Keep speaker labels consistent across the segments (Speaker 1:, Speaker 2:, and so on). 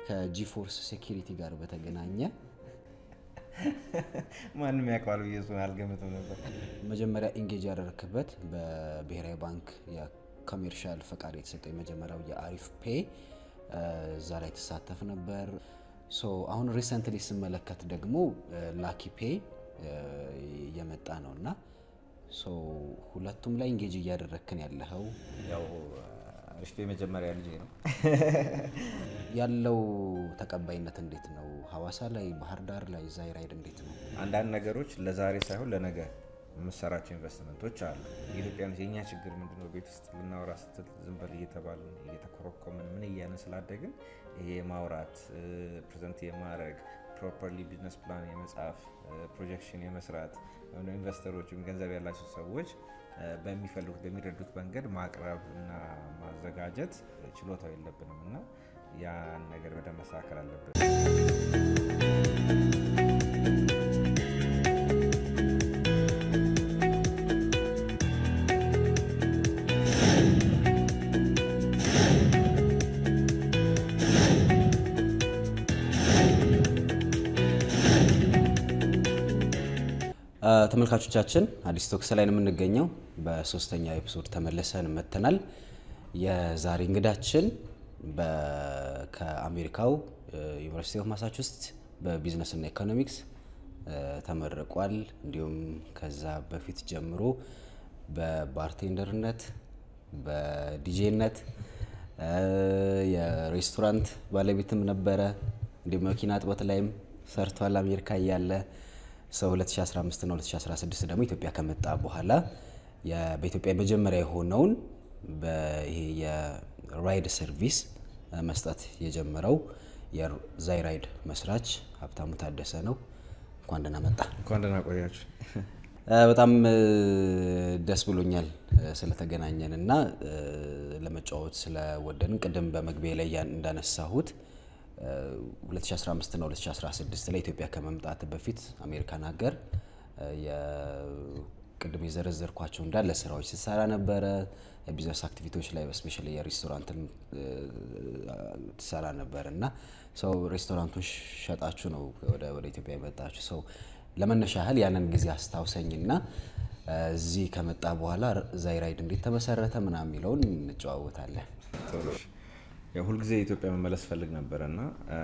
Speaker 1: ከጂፎርስ ሴኪሪቲ ጋር በተገናኘ
Speaker 2: ማንም ያውቀዋል ብዬ እሱን አልገምትም ነበር።
Speaker 1: መጀመሪያ ኢንጌጅ ያደረክበት በብሔራዊ ባንክ የኮሜርሻል ፈቃድ የተሰጠው የመጀመሪያው የአሪፍ ፔ እዛ ላይ ትሳተፍ ነበር። ሶ አሁን ሪሰንትሊ ስመለከት ደግሞ ላኪ ፔ እየመጣ ነው እና ሶ ሁለቱም ላይ ኢንጌጅ እያደረክን ያለኸው
Speaker 2: ያው አሪፍ የመጀመሪያ ልጄ ነው።
Speaker 1: ያለው ተቀባይነት እንዴት ነው? ሀዋሳ ላይ፣ ባህር ዳር ላይ፣ ዛይራይድ እንዴት ነው?
Speaker 2: አንዳንድ ነገሮች ለዛሬ ሳይሆን ለነገ የምሰራቸው ኢንቨስትመንቶች አሉ። ኢትዮጵያኖች የእኛ ችግር ምንድነው? ቤት ውስጥ ልናወራ ስትል ዝም በል እየተባልን እየተኮረኮምን ምን እያለን ስላደግን ይሄ የማውራት ፕሬዘንት የማድረግ ፕሮፐርሊ ቢዝነስ ፕላን የመጻፍ ፕሮጀክሽን የመስራት ኢንቨስተሮች ወይም ገንዘብ ያላቸው ሰዎች በሚፈልጉት በሚረዱት መንገድ ማቅረብ እና ማዘጋጀት ችሎታው የለብንም እና ያን ነገር በደንብ መስተካከል አለብን።
Speaker 1: ተመልካቾቻችን አዲስ ቶክስ ላይ ነው የምንገኘው። በሶስተኛ ኤፒሶድ ተመልሰን መጥተናል። የዛሬ እንግዳችን ከአሜሪካው ዩኒቨርሲቲ ኦፍ ማሳቹስት በቢዝነስና ኢኮኖሚክስ ተመርቋል። እንዲሁም ከዛ በፊት ጀምሮ በባርቴንደርነት፣ በዲጄነት፣ የሬስቶራንት ባለቤትም ነበረ። እንዲሁም መኪና እጥበት ላይም ሰርቷል አሜሪካ እያለ ሰው 2015 እና 2016 ደግሞ ኢትዮጵያ ከመጣ በኋላ በኢትዮጵያ የመጀመሪያ የሆነውን ይሄ የራይድ ሰርቪስ መስጠት የጀመረው የዛይራይድ መስራች ሀብታሙ ታደሰ ነው። እንኳን ደህና መጣ።
Speaker 2: እንኳን ደህና ቆያችሁ።
Speaker 1: በጣም ደስ ብሎኛል ስለተገናኘን እና ለመጫወት ስለወደድን ቅድም በመግቢያ ላይ እንዳነሳሁት 2015 እና 2016 ላይ ኢትዮጵያ ከመምጣት በፊት አሜሪካን ሀገር ቅድም የዘረዘርኳቸው እንዳለ ስራዎች ስትሰራ ነበረ። የቢዝነስ አክቲቪቲዎች ላይ ስፔሻሊ የሬስቶራንትን ትሰራ ነበር እና ሰው ሬስቶራንቱን ሸጣችሁ ነው ወደ ኢትዮጵያ የመጣችሁ። ሰው ለመነሻ ያህል ያንን ጊዜ አስታውሰኝና እዚህ ከመጣ በኋላ ዛይራይድ እንዴት ተመሰረተ ምናምን የሚለውን እንጨዋወታለን።
Speaker 2: ያው ሁልጊዜ ኢትዮጵያ መመለስ ፈልግ ነበረ እና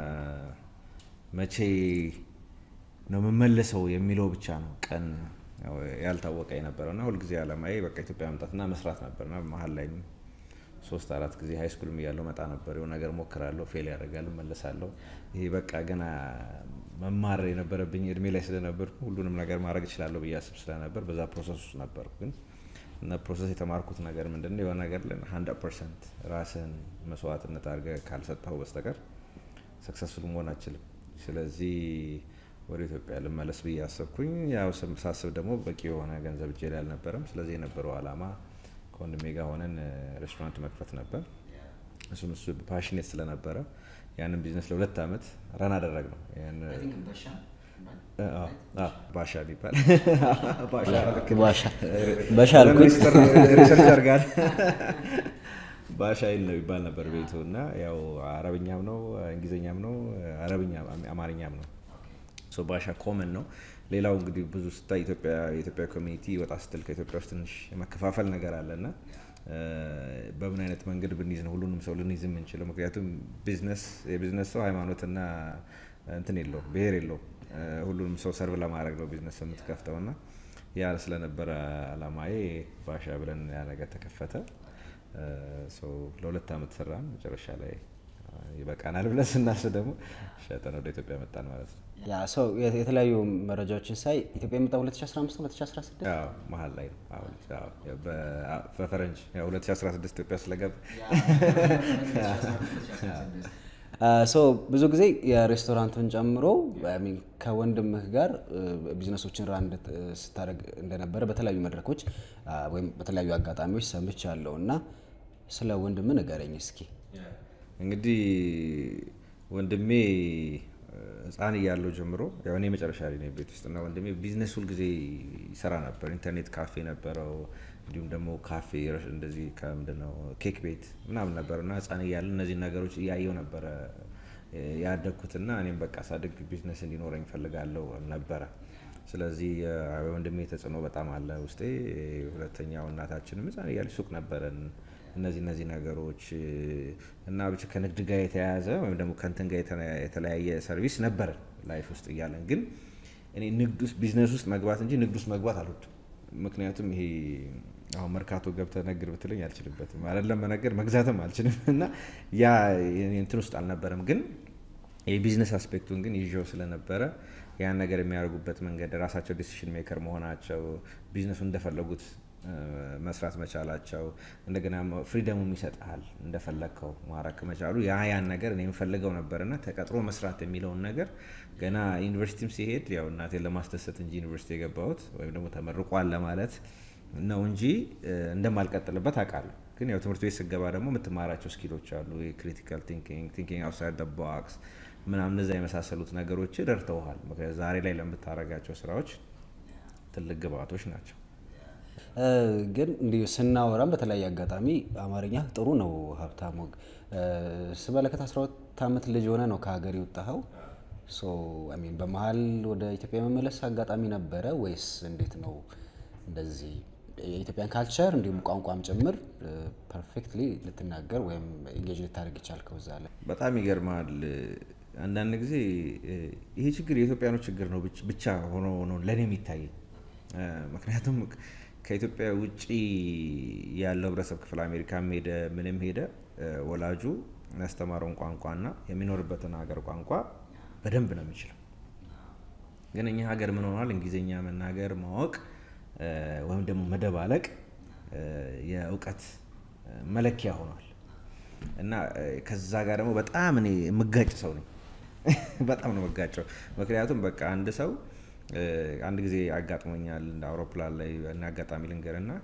Speaker 2: መቼ ነው የምመለሰው የሚለው ብቻ ነው ቀን ያልታወቀ የነበረው እና ሁልጊዜ አላማዬ በቃ ኢትዮጵያ መምጣትና መስራት ነበር እና መሀል ላይ ሶስት አራት ጊዜ ሀይ ስኩልም እያለሁ መጣ ነበር። የሆነ ነገር ሞክራለሁ፣ ፌል ያደርጋል፣ መለሳለሁ። ይሄ በቃ ገና መማር የነበረብኝ እድሜ ላይ ስለነበርኩ ሁሉንም ነገር ማድረግ እችላለሁ ብዬ አስብ ስለነበር በዛ ፕሮሰስ ውስጥ ነበርኩ ግን እና ፕሮሰስ የተማርኩት ነገር ምንድን ነው? የሆነ ነገር ላይ ሀንድረድ ፐርሰንት ራስህን መስዋዕትነት አድርገህ ካልሰጠኸው በስተቀር ሰክሰስፉል መሆን አችልም። ስለዚህ ወደ ኢትዮጵያ ልመለስ ብዬ አሰብኩኝ። ያው ሳስብ ደግሞ በቂ የሆነ ገንዘብ እጄ ላይ አልነበረም። ስለዚህ የነበረው አላማ ከወንድሜ ጋር ሆነን ሬስቶራንት መክፈት ነበር። እሱም እሱ ፓሽኔት ስለነበረ ያንን ቢዝነስ ለሁለት ዓመት ረን አደረግ ነው ባሻ ቢባል ሪሰርቸር ጋር ባሻ ይል ነው ይባል ነበር ቤቱ እና ያው አረብኛም ነው እንግሊዝኛም ነው አረብኛ አማርኛም ነው። ባሻ ኮመን ነው። ሌላው እንግዲህ ብዙ ስታ የኢትዮጵያ ኮሚኒቲ ወጣ ስትል ከኢትዮጵያ ውስጥ ትንሽ የመከፋፈል ነገር አለ እና በምን አይነት መንገድ ብንይዝ ነው ሁሉንም ሰው ልንይዝ የምንችለው? ምክንያቱም ቢዝነስ የቢዝነስ ሰው ሃይማኖትና እንትን የለው ብሄር የለው ሁሉንም ሰው ሰርቭ ለማድረግ ነው ቢዝነስ የምትከፍተው እና ያ ስለነበረ አላማዬ ባሻ ብለን ያ ነገር ተከፈተ። ለሁለት ዓመት ሰራን። መጨረሻ ላይ ይበቃናል ብለን ስናስብ ደግሞ ሸጠን ወደ ኢትዮጵያ መጣን ማለት ነው።
Speaker 1: ያ ሰው የተለያዩ መረጃዎችን ሳይ ኢትዮጵያ የመጣ 2015 2016
Speaker 2: መሀል ላይ ነው። በፈረንጅ 2016 ኢትዮጵያ ስለገባ
Speaker 1: ሰው ብዙ ጊዜ የሬስቶራንቱን ጨምሮ ከወንድምህ ጋር ቢዝነሶችን ራን ስታደርግ እንደነበረ በተለያዩ መድረኮች ወይም በተለያዩ አጋጣሚዎች ሰምቻለሁ እና ስለ ወንድም ንገረኝ እስኪ።
Speaker 2: እንግዲህ ወንድሜ ህፃን እያለው ጀምሮ ያው እኔ መጨረሻ ላይ ነው ቤት ውስጥ እና ወንድሜ ቢዝነስ ሁልጊዜ ይሰራ ነበር። ኢንተርኔት ካፌ ነበረው፣ እንዲሁም ደግሞ ካፌ እንደዚህ ከምንድን ነው ኬክ ቤት ምናምን ነበር እና ህፃን እያለ እነዚህ ነገሮች እያየው ነበረ ያደግኩትና እኔም በቃ ሳድግ ቢዝነስ እንዲኖረኝ እፈልጋለሁ ነበረ። ስለዚህ ወንድሜ ተጽዕኖ በጣም አለ ውስጤ። ሁለተኛው እናታችንም ሕፃን እያለች ሱቅ ነበረን። እነዚህ እነዚህ ነገሮች እና ብቻ ከንግድ ጋር የተያያዘ ወይም ደግሞ ከንትን ጋር የተለያየ ሰርቪስ ነበረን ላይፍ ውስጥ እያለን ግን እኔ ንግድ ውስጥ ቢዝነስ ውስጥ መግባት እንጂ ንግድ ውስጥ መግባት አልወድም። ምክንያቱም ይሄ አሁን መርካቶ ገብተህ ነግድ ብትለኝ አልችልበትም። አይደለም መነገድ መግዛትም አልችልም እና ያ እንትን ውስጥ አልነበረም። ግን የቢዝነስ አስፔክቱን ግን ይዤው ስለነበረ ያን ነገር የሚያደርጉበት መንገድ ራሳቸው ዲሲሽን ሜከር መሆናቸው ቢዝነሱ እንደፈለጉት መስራት መቻላቸው እንደገና ፍሪደሙም ይሰጥሃል እንደፈለግከው ማረክ መቻሉ ያ ያን ነገር እኔ የምፈልገው ነበርና ተቀጥሮ መስራት የሚለውን ነገር ገና ዩኒቨርሲቲም ሲሄድ ያው እናቴን ለማስደሰት እንጂ ዩኒቨርሲቲ የገባሁት ወይም ደግሞ ተመርቋል ለማለት ነው እንጂ እንደማልቀጥልበት አውቃለሁ። ግን ያው ትምህርት ቤት ስገባ ደግሞ የምትማራቸው ስኪሎች አሉ። ክሪቲካል ቲንኪንግ፣ ቲንኪንግ አውትሳይድ ደ ቦክስ ምናምን እነዛ የመሳሰሉት ነገሮች ረድተውሃል። ምክንያቱም ዛሬ ላይ ለምታደርጋቸው ስራዎች ትልቅ ግብአቶች ናቸው።
Speaker 1: ግን እንዲሁ ስናወራም በተለያየ አጋጣሚ አማርኛ ጥሩ ነው። ሀብታሙ ስመለከት 12 ዓመት ልጅ ሆነ ነው ከሀገር የወጣኸው። ሚን በመሀል ወደ ኢትዮጵያ የመመለስ አጋጣሚ ነበረ ወይስ እንዴት ነው? እንደዚህ የኢትዮጵያን ካልቸር እንዲሁም ቋንቋም ጭምር ፐርፌክትሊ ልትናገር ወይም ኢንጌጅ ልታደርግ ይቻልከው እዛ ላይ?
Speaker 2: በጣም ይገርማል። አንዳንድ ጊዜ ይሄ ችግር የኢትዮጵያኖች ችግር ነው ብቻ ሆኖ ነው ለእኔ የሚታየኝ። ምክንያቱም ከኢትዮጵያ ውጭ ያለው ህብረተሰብ ክፍል አሜሪካም ሄደ ምንም ሄደ ወላጁ ያስተማረውን ቋንቋና የሚኖርበትን ሀገር ቋንቋ በደንብ ነው የሚችለው። ግን እኛ ሀገር ምን ሆኗል? እንግሊዝኛ መናገር ማወቅ ወይም ደግሞ መደባለቅ የእውቀት መለኪያ ሆኗል። እና ከዛ ጋር ደግሞ በጣም እኔ የምጋጭ ሰው ነኝ። በጣም ነው የምጋጨው። ምክንያቱም በቃ አንድ ሰው አንድ ጊዜ አጋጥሞኛል እንደ አውሮፕላን ላይ እና አጋጣሚ ልንገር እና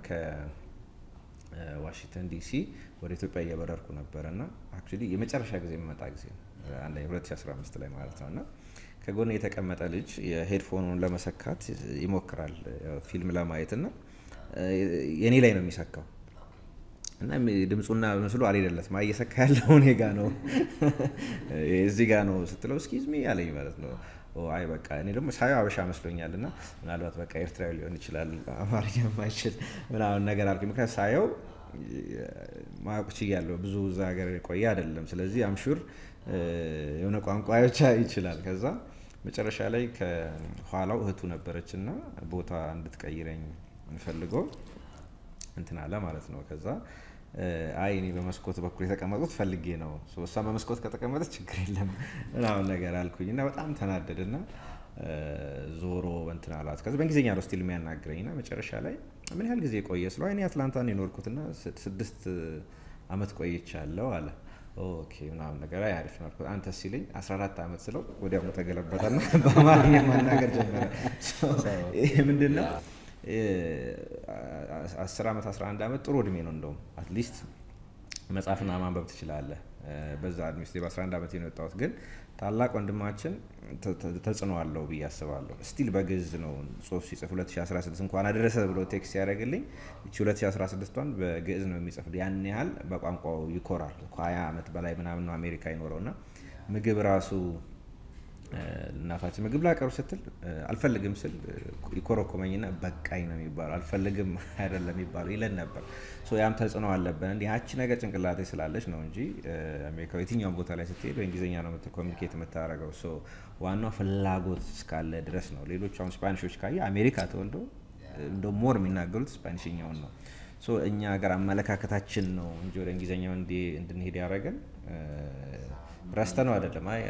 Speaker 2: ከዋሽንግተን ዲሲ ወደ ኢትዮጵያ እየበረርኩ ነበረ እና አክቹዋሊ የመጨረሻ ጊዜ የሚመጣ ጊዜ ነው 2015 ላይ ማለት ነው እና ከጎን የተቀመጠ ልጅ የሄድፎኑን ለመሰካት ይሞክራል ፊልም ለማየት እና የኔ ላይ ነው የሚሰካው እና ድምፁና ምስሉ አልሄደለትም። እየሰካ ያለው እኔ ጋ ነው እዚህ ጋ ነው ስትለው እስኪዝ ሚ አለኝ ማለት ነው። አይ በቃ እኔ ደግሞ ሳየው አበሻ መስሎኛል እና ምናልባት በቃ ኤርትራዊ ሊሆን ይችላል አማርኛ የማይችል ምናምን ነገር አልኩኝ። ምክንያት ሳየው ማወቅ ችያለሁ። ብዙ እዛ ሀገር የቆየ አይደለም። ስለዚህ አምሹር የሆነ ቋንቋ ብቻ ይችላል። ከዛ መጨረሻ ላይ ከኋላው እህቱ ነበረች እና ቦታ እንድትቀይረኝ እንፈልገው እንትን አለ ማለት ነው። ከዛ አይ እኔ በመስኮት በኩል የተቀመጡት ፈልጌ ነው፣ እሷ በመስኮት ከተቀመጠች ችግር የለም ምናምን ነገር አልኩኝ እና በጣም ተናደድና ዞሮ እንትን አላት። ከዚ በእንግሊዝኛ ነው ስቲል የሚያናግረኝ እና መጨረሻ ላይ ምን ያህል ጊዜ ቆየ ስለው እኔ አትላንታ ነው የኖርኩትና ስድስት አመት ቆይቻለሁ አለ። ኦኬ ምናምን ነገር አይ አሪፍ ነው አልኩት። አንተ ሲለኝ 14 ዓመት ስለው ወዲያውኑ ተገለበጠና በአማርኛ ማናገር ጀመረ። ይህ ምንድን ነው? አስር ዓመት 11 ዓመት ጥሩ እድሜ ነው። እንደውም አትሊስት መጻፍና ማንበብ ትችላለህ። በዛ እድሜ ስ በ11 ዓመት ነው የወጣሁት። ግን ታላቅ ወንድማችን ተጽዕኖ አለው ብዬ አስባለሁ። ስቲል በግዕዝ ነው ጽሁፍ ሲጽፍ 2016 እንኳን አደረሰ ብሎ ቴክስት ያደረግልኝ እቺ 2016ቷን በግዕዝ ነው የሚጽፍ። ያን ያህል በቋንቋው ይኮራል። ከ20 ዓመት በላይ ምናምን ነው አሜሪካ ይኖረውና ምግብ ራሱ እናታችን ምግብ ላቀሩ ስትል አልፈልግም ስል ይኮረኮመኝና በቃኝ ነው የሚባለው፣ አልፈልግም አይደለም የሚባለው ይለን ነበር። ያም ተጽዕኖ አለብን። እንዲህ ያቺ ነገር ጭንቅላቴ ስላለች ነው እንጂ አሜሪካ የትኛውም ቦታ ላይ ስትሄድ በእንግሊዝኛ ነው ኮሚኒኬት የምታደርገው። ዋናው ፍላጎት እስካለ ድረስ ነው። ሌሎች አሁን ስፓኒሾች ካየ አሜሪካ ተወልዶ እንደ ሞር የሚናገሩት ስፓኒሽኛውን ነው። እኛ ሀገር አመለካከታችን ነው እንጂ ወደ እንግሊዝኛው እንድንሄድ ያደረገን ረስተ ነው አይደለም። አይ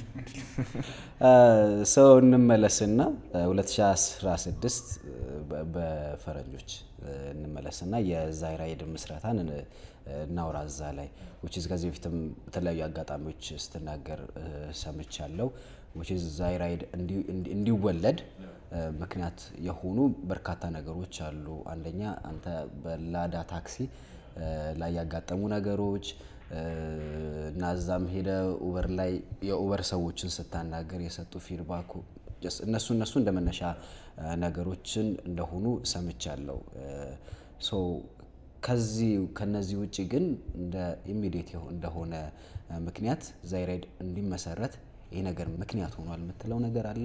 Speaker 1: ሰው እንመለስና 2016 በፈረንጆች እንመለስና የዛይራይድ ምስረታን እናውራ እዛ ላይ ዊችዝ ከዚህ በፊትም በተለያዩ አጋጣሚዎች ስትናገር ሰምቻለሁ። ዊችዝ ዛይራይድ እንዲወለድ ምክንያት የሆኑ በርካታ ነገሮች አሉ። አንደኛ አንተ በላዳ ታክሲ ላይ ያጋጠሙ ነገሮች እና እዛም ሄደ ኡበር ላይ የኡበር ሰዎችን ስታናገር የሰጡ ፊድባክ እነሱ እነሱ እንደ መነሻ ነገሮችን እንደሆኑ ሰምቻለሁ። ከዚህ ከነዚህ ውጭ ግን እንደ ኢሚዲየት እንደሆነ ምክንያት ዛይራይድ እንዲመሰረት ይሄ ነገር ምክንያት ሆኗል የምትለው ነገር አለ?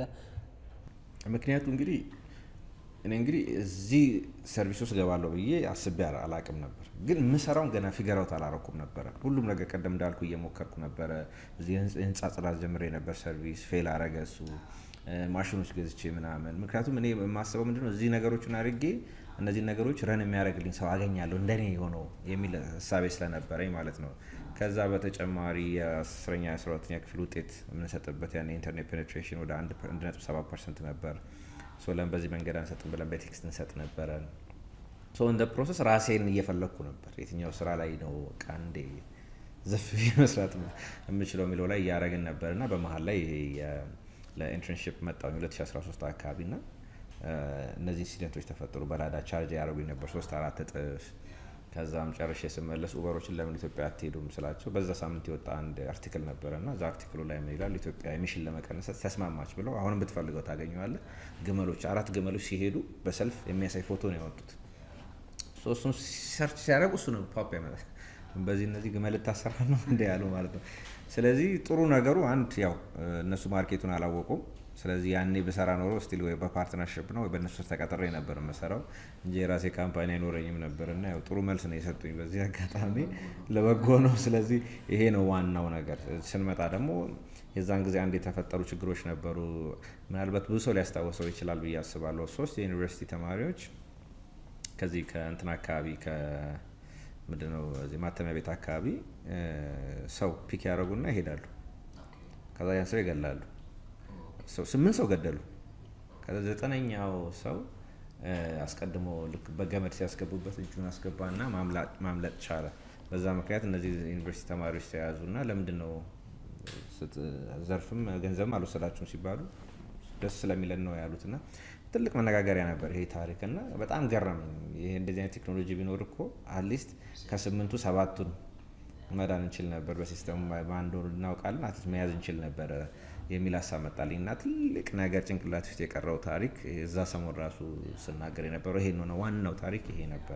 Speaker 2: ምክንያቱ እንግዲህ እኔ እንግዲህ እዚህ ሰርቪስ ውስጥ ገባለሁ ብዬ አስቤ አላቅም ነበር፣ ግን የምሰራውን ገና ፊገራውት አላረኩም ነበረ። ሁሉም ነገር ቀደም እንዳልኩ እየሞከርኩ ነበረ። እዚህ የህንፃ ጽዳት ጀምሬ ነበር። ሰርቪስ ፌል አረገ እሱ ማሽኖች ገዝቼ ምናምን። ምክንያቱም እኔ የማስበው ምንድነው እዚህ ነገሮችን አድርጌ እነዚህ ነገሮች ረን የሚያደርግልኝ ሰው አገኛለሁ እንደኔ የሆነው የሚል እሳቤ ስለነበረኝ ማለት ነው። ከዛ በተጨማሪ የአስረኛ የአስራ ሁለተኛ ክፍል ውጤት የምንሰጥበት ያን የኢንተርኔት ፔኔትሬሽን ወደ አንድ ነጥብ ሰባት ፐርሰንት ነበር። ሶለን በዚህ መንገድ አንሰጥም ብለን በቴክስት እንሰጥ ነበረ። እንደ ፕሮሰስ ራሴን እየፈለግኩ ነበር። የትኛው ስራ ላይ ነው በቃ እንዴ ዘፍ መስራት የምችለው የሚለው ላይ እያደረግን ነበር እና በመሀል ላይ ለኢንተርንሽፕ መጣሁኝ 2013 አካባቢ ና እነዚህ ኢንሲደንቶች ተፈጠሩ። በላዳ ቻርጅ ያደረጉኝ ነበር ሶስት አራት እጥፍ። ከዛም ጨርሼ ስመለስ ኡበሮችን ለምን ኢትዮጵያ አትሄዱም ስላቸው በዛ ሳምንት የወጣ አንድ አርቲክል ነበረ እና እዛ አርቲክሉ ላይ ምን ይላል ኢትዮጵያ ኤሚሽን ለመቀነስ ተስማማች ብለው አሁንም ብትፈልገው ታገኘዋለህ። ግመሎች አራት ግመሎች ሲሄዱ በሰልፍ የሚያሳይ ፎቶ ነው ያወጡት። እሱን ሰርች ሲያደርጉ እሱ ነው ፓፕ ያመጣል። በዚህ እነዚህ ግመል ልታሰራ ነው እንደ ያሉ ማለት ነው። ስለዚህ ጥሩ ነገሩ አንድ ያው እነሱ ማርኬቱን አላወቁም። ስለዚህ ያኔ ብሰራ ኖሮ ስቲል ወይ በፓርትነርሽፕ ነው ወይ በእነሱ ተቀጥሬ ነበር የምሰራው እንጂ የራሴ ካምፓኒ አይኖረኝም ነበር እና ያው ጥሩ መልስ ነው የሰጡኝ በዚህ አጋጣሚ ለበጎ ነው። ስለዚህ ይሄ ነው ዋናው ነገር። ስንመጣ ደግሞ የዛን ጊዜ አንድ የተፈጠሩ ችግሮች ነበሩ። ምናልባት ብዙ ሰው ሊያስታውሰው ይችላል ብዬ አስባለሁ። ሶስት የዩኒቨርሲቲ ተማሪዎች ከዚህ ከእንትን አካባቢ ምንድነው እዚህ ማተሚያ ቤት አካባቢ ሰው ፒክ ያደረጉና ይሄዳሉ። ከዛ ያን ሰው ይገላሉ። ስምንት ሰው ገደሉ። ከዛ ዘጠነኛው ሰው አስቀድሞ ልክ በገመድ ሲያስገቡበት እጁን አስገባና ማምለጥ ቻለ። በዛ ምክንያት እነዚህ ዩኒቨርሲቲ ተማሪዎች ተያዙና ለምንድን ነው ዘርፍም ገንዘብም አልወሰዳችሁም ሲባሉ ደስ ስለሚለን ነው ያሉትና ትልቅ መነጋገሪያ ነበር ይሄ ታሪክ እና በጣም ገረመኝ። ይሄ እንደዚህ አይነት ቴክኖሎጂ ቢኖር እኮ አትሊስት ከስምንቱ ሰባቱን መዳን እንችል ነበር። በሲስተሙ በአንድ ወር እናውቃለን አትሊስት መያዝ እንችል ነበረ የሚል ሀሳብ መጣልኝ እና ትልቅ ነገር ጭንቅላት ውስጥ የቀረው ታሪክ እዛ ሰሞን ራሱ ስናገር የነበረው ይሄ ነው። ዋናው ታሪክ ይሄ ነበረ።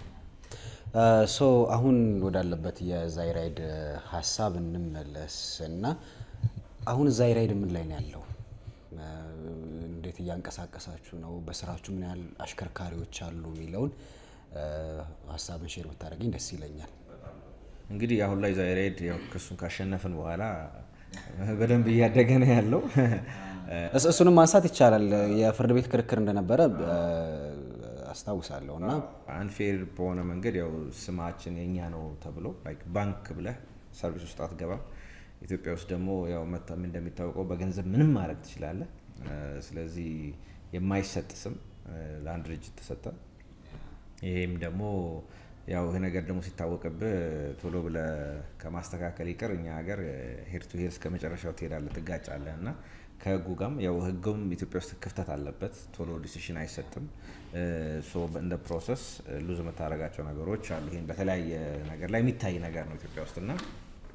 Speaker 1: ሶ አሁን ወዳለበት የዛይራይድ ሀሳብ እንመለስ እና አሁን ዛይራይድ ምን ላይ ነው ያለው? እንዴት እያንቀሳቀሳችሁ ነው? በስራችሁ ምን ያህል አሽከርካሪዎች አሉ የሚለውን ሀሳብን ሼር ብታደርገኝ ደስ ይለኛል።
Speaker 2: እንግዲህ አሁን ላይ ዛይራይድ ያው ክሱን ካሸነፍን በኋላ በደንብ እያደገ ነው ያለው።
Speaker 1: እሱንም ማንሳት ይቻላል። የፍርድ ቤት ክርክር እንደነበረ አስታውሳለሁ እና
Speaker 2: አንፌር በሆነ መንገድ ያው ስማችን የኛ ነው ተብሎ ባንክ ብለህ ሰርቪስ ውስጥ አትገባም። ኢትዮጵያ ውስጥ ደግሞ ያው መታም እንደሚታወቀው በገንዘብ ምንም ማድረግ ትችላለህ። ስለዚህ የማይሰጥ ስም ለአንድ ድርጅት ተሰጠ። ይሄም ደግሞ ያው ይህ ነገር ደግሞ ሲታወቅብህ ቶሎ ብለህ ከማስተካከል ይቅር እኛ ሀገር ሄድ ቱ ሄድ እስከ መጨረሻው ትሄዳለህ፣ ትጋጫለህ እና ከህጉ ጋርም ያው ህጉም ኢትዮጵያ ውስጥ ክፍተት አለበት። ቶሎ ዲሲሽን አይሰጥም። እንደ ፕሮሰስ ሉዝ የምታደርጋቸው ነገሮች አሉ። ይህን በተለያየ ነገር ላይ የሚታይ ነገር ነው ኢትዮጵያ ውስጥ እና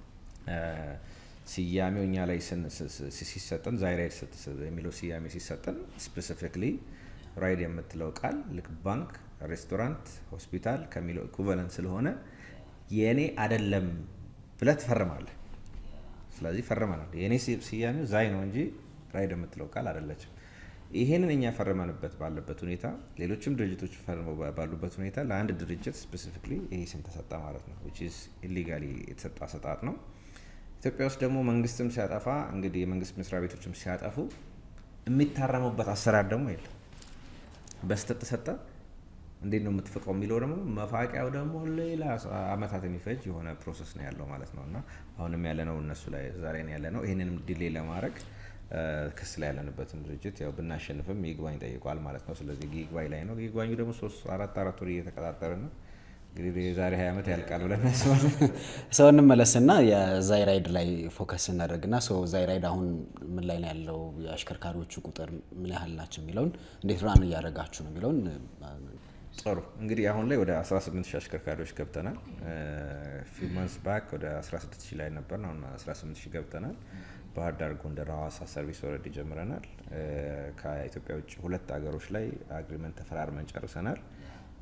Speaker 2: ስያሜው እኛ ላይ ሲሰጠን ዛይራይድ የሚለው ስያሜ ሲሰጠን ስፔሲፊክሊ ራይድ የምትለው ቃል ልክ ባንክ፣ ሬስቶራንት፣ ሆስፒታል ከሚለው ኢኩቫለንት ስለሆነ የእኔ አደለም ብለህ ትፈርማለህ። ስለዚህ ፈርመናል። የእኔ ስያሜው ዛይ ነው እንጂ ራይድ የምትለው ቃል አደለችም። ይሄንን እኛ ፈርመንበት ባለበት ሁኔታ ሌሎችም ድርጅቶች ፈርመው ባሉበት ሁኔታ ለአንድ ድርጅት ስፔሲፊክሊ ይሄ ስም ተሰጠ ማለት ነው። ዊች ኢዝ ኢሊጋሊ የተሰጠ አሰጣጥ ነው። ኢትዮጵያ ውስጥ ደግሞ መንግስትም ሲያጠፋ እንግዲህ የመንግስት መስሪያ ቤቶችም ሲያጠፉ የሚታረሙበት አሰራር ደግሞ የለም። በስተት ተሰጠ እንዴት ነው የምትፍቀው የሚለው ደግሞ መፋቂያው ደግሞ ሌላ አመታት የሚፈጅ የሆነ ፕሮሰስ ነው ያለው ማለት ነው። እና አሁንም ያለነው እነሱ ላይ ዛሬ ነው ያለነው። ይህንንም ዲሌ ለማድረግ ክስ ላይ ያለንበትን ድርጅት ያው ብናሸንፍም ይግባኝ ጠይቋል ማለት ነው። ስለዚህ ይግባኝ ላይ ነው። ይግባኙ ደግሞ ሶስት አራት አራት ወር እየተቀጣጠረ ነው። እንግዲህ የዛሬ ሀያ ዓመት ያልቃል ብለን እናስባለን።
Speaker 1: ሰው እንመለስና የዛይራይድ ላይ ፎከስ እናደርግና ሰው ዛይራይድ አሁን ምን ላይ ነው ያለው፣ የአሽከርካሪዎቹ ቁጥር ምን ያህል ናቸው የሚለውን እንዴት ራን እያደረጋችሁ ነው የሚለውን
Speaker 2: ጥሩ እንግዲህ አሁን ላይ ወደ 18 ሺህ አሽከርካሪዎች ገብተናል። ፊው መንስ ባክ ወደ 16 ሺህ ላይ ነበር፣ አሁን 18 ሺህ ገብተናል። ባህር ዳር፣ ጎንደር፣ ሐዋሳ ሰርቪስ ወረድ ጀምረናል። ከኢትዮጵያ ውጭ ሁለት ሀገሮች ላይ አግሪመንት ተፈራርመን ጨርሰናል።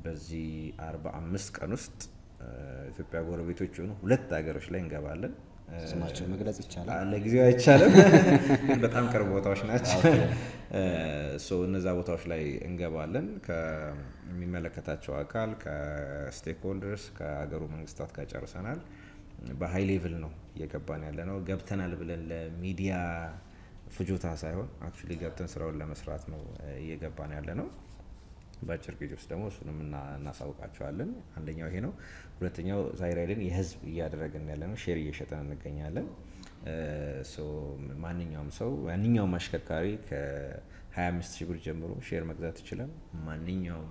Speaker 2: በዚህ 45 ቀን ውስጥ ኢትዮጵያ ጎረቤቶች የሆኑ ሁለት ሀገሮች ላይ እንገባለን።
Speaker 1: ስማቸው መግለጽ ይቻላል?
Speaker 2: ለጊዜው አይቻልም፣ በጣም ቅርብ ቦታዎች ናቸው። እነዛ ቦታዎች ላይ እንገባለን። ከሚመለከታቸው አካል ከስቴክሆልደርስ ከሀገሩ መንግስታት ጋር ጨርሰናል። በሀይ ሌቭል ነው እየገባን ያለ ነው። ገብተናል ብለን ለሚዲያ ፍጆታ ሳይሆን አክቹዋሊ ገብተን ስራውን ለመስራት ነው እየገባን ያለ ነው። በአጭር ጊዜ ውስጥ ደግሞ እሱንም እናሳውቃቸዋለን። አንደኛው ይሄ ነው። ሁለተኛው ዛይራይድን የህዝብ እያደረግን ያለ ነው። ሼር እየሸጠን እንገኛለን። ማንኛውም ሰው ማንኛውም አሽከርካሪ ከ25 ሺህ ብር ጀምሮ ሼር መግዛት ይችላል። ማንኛውም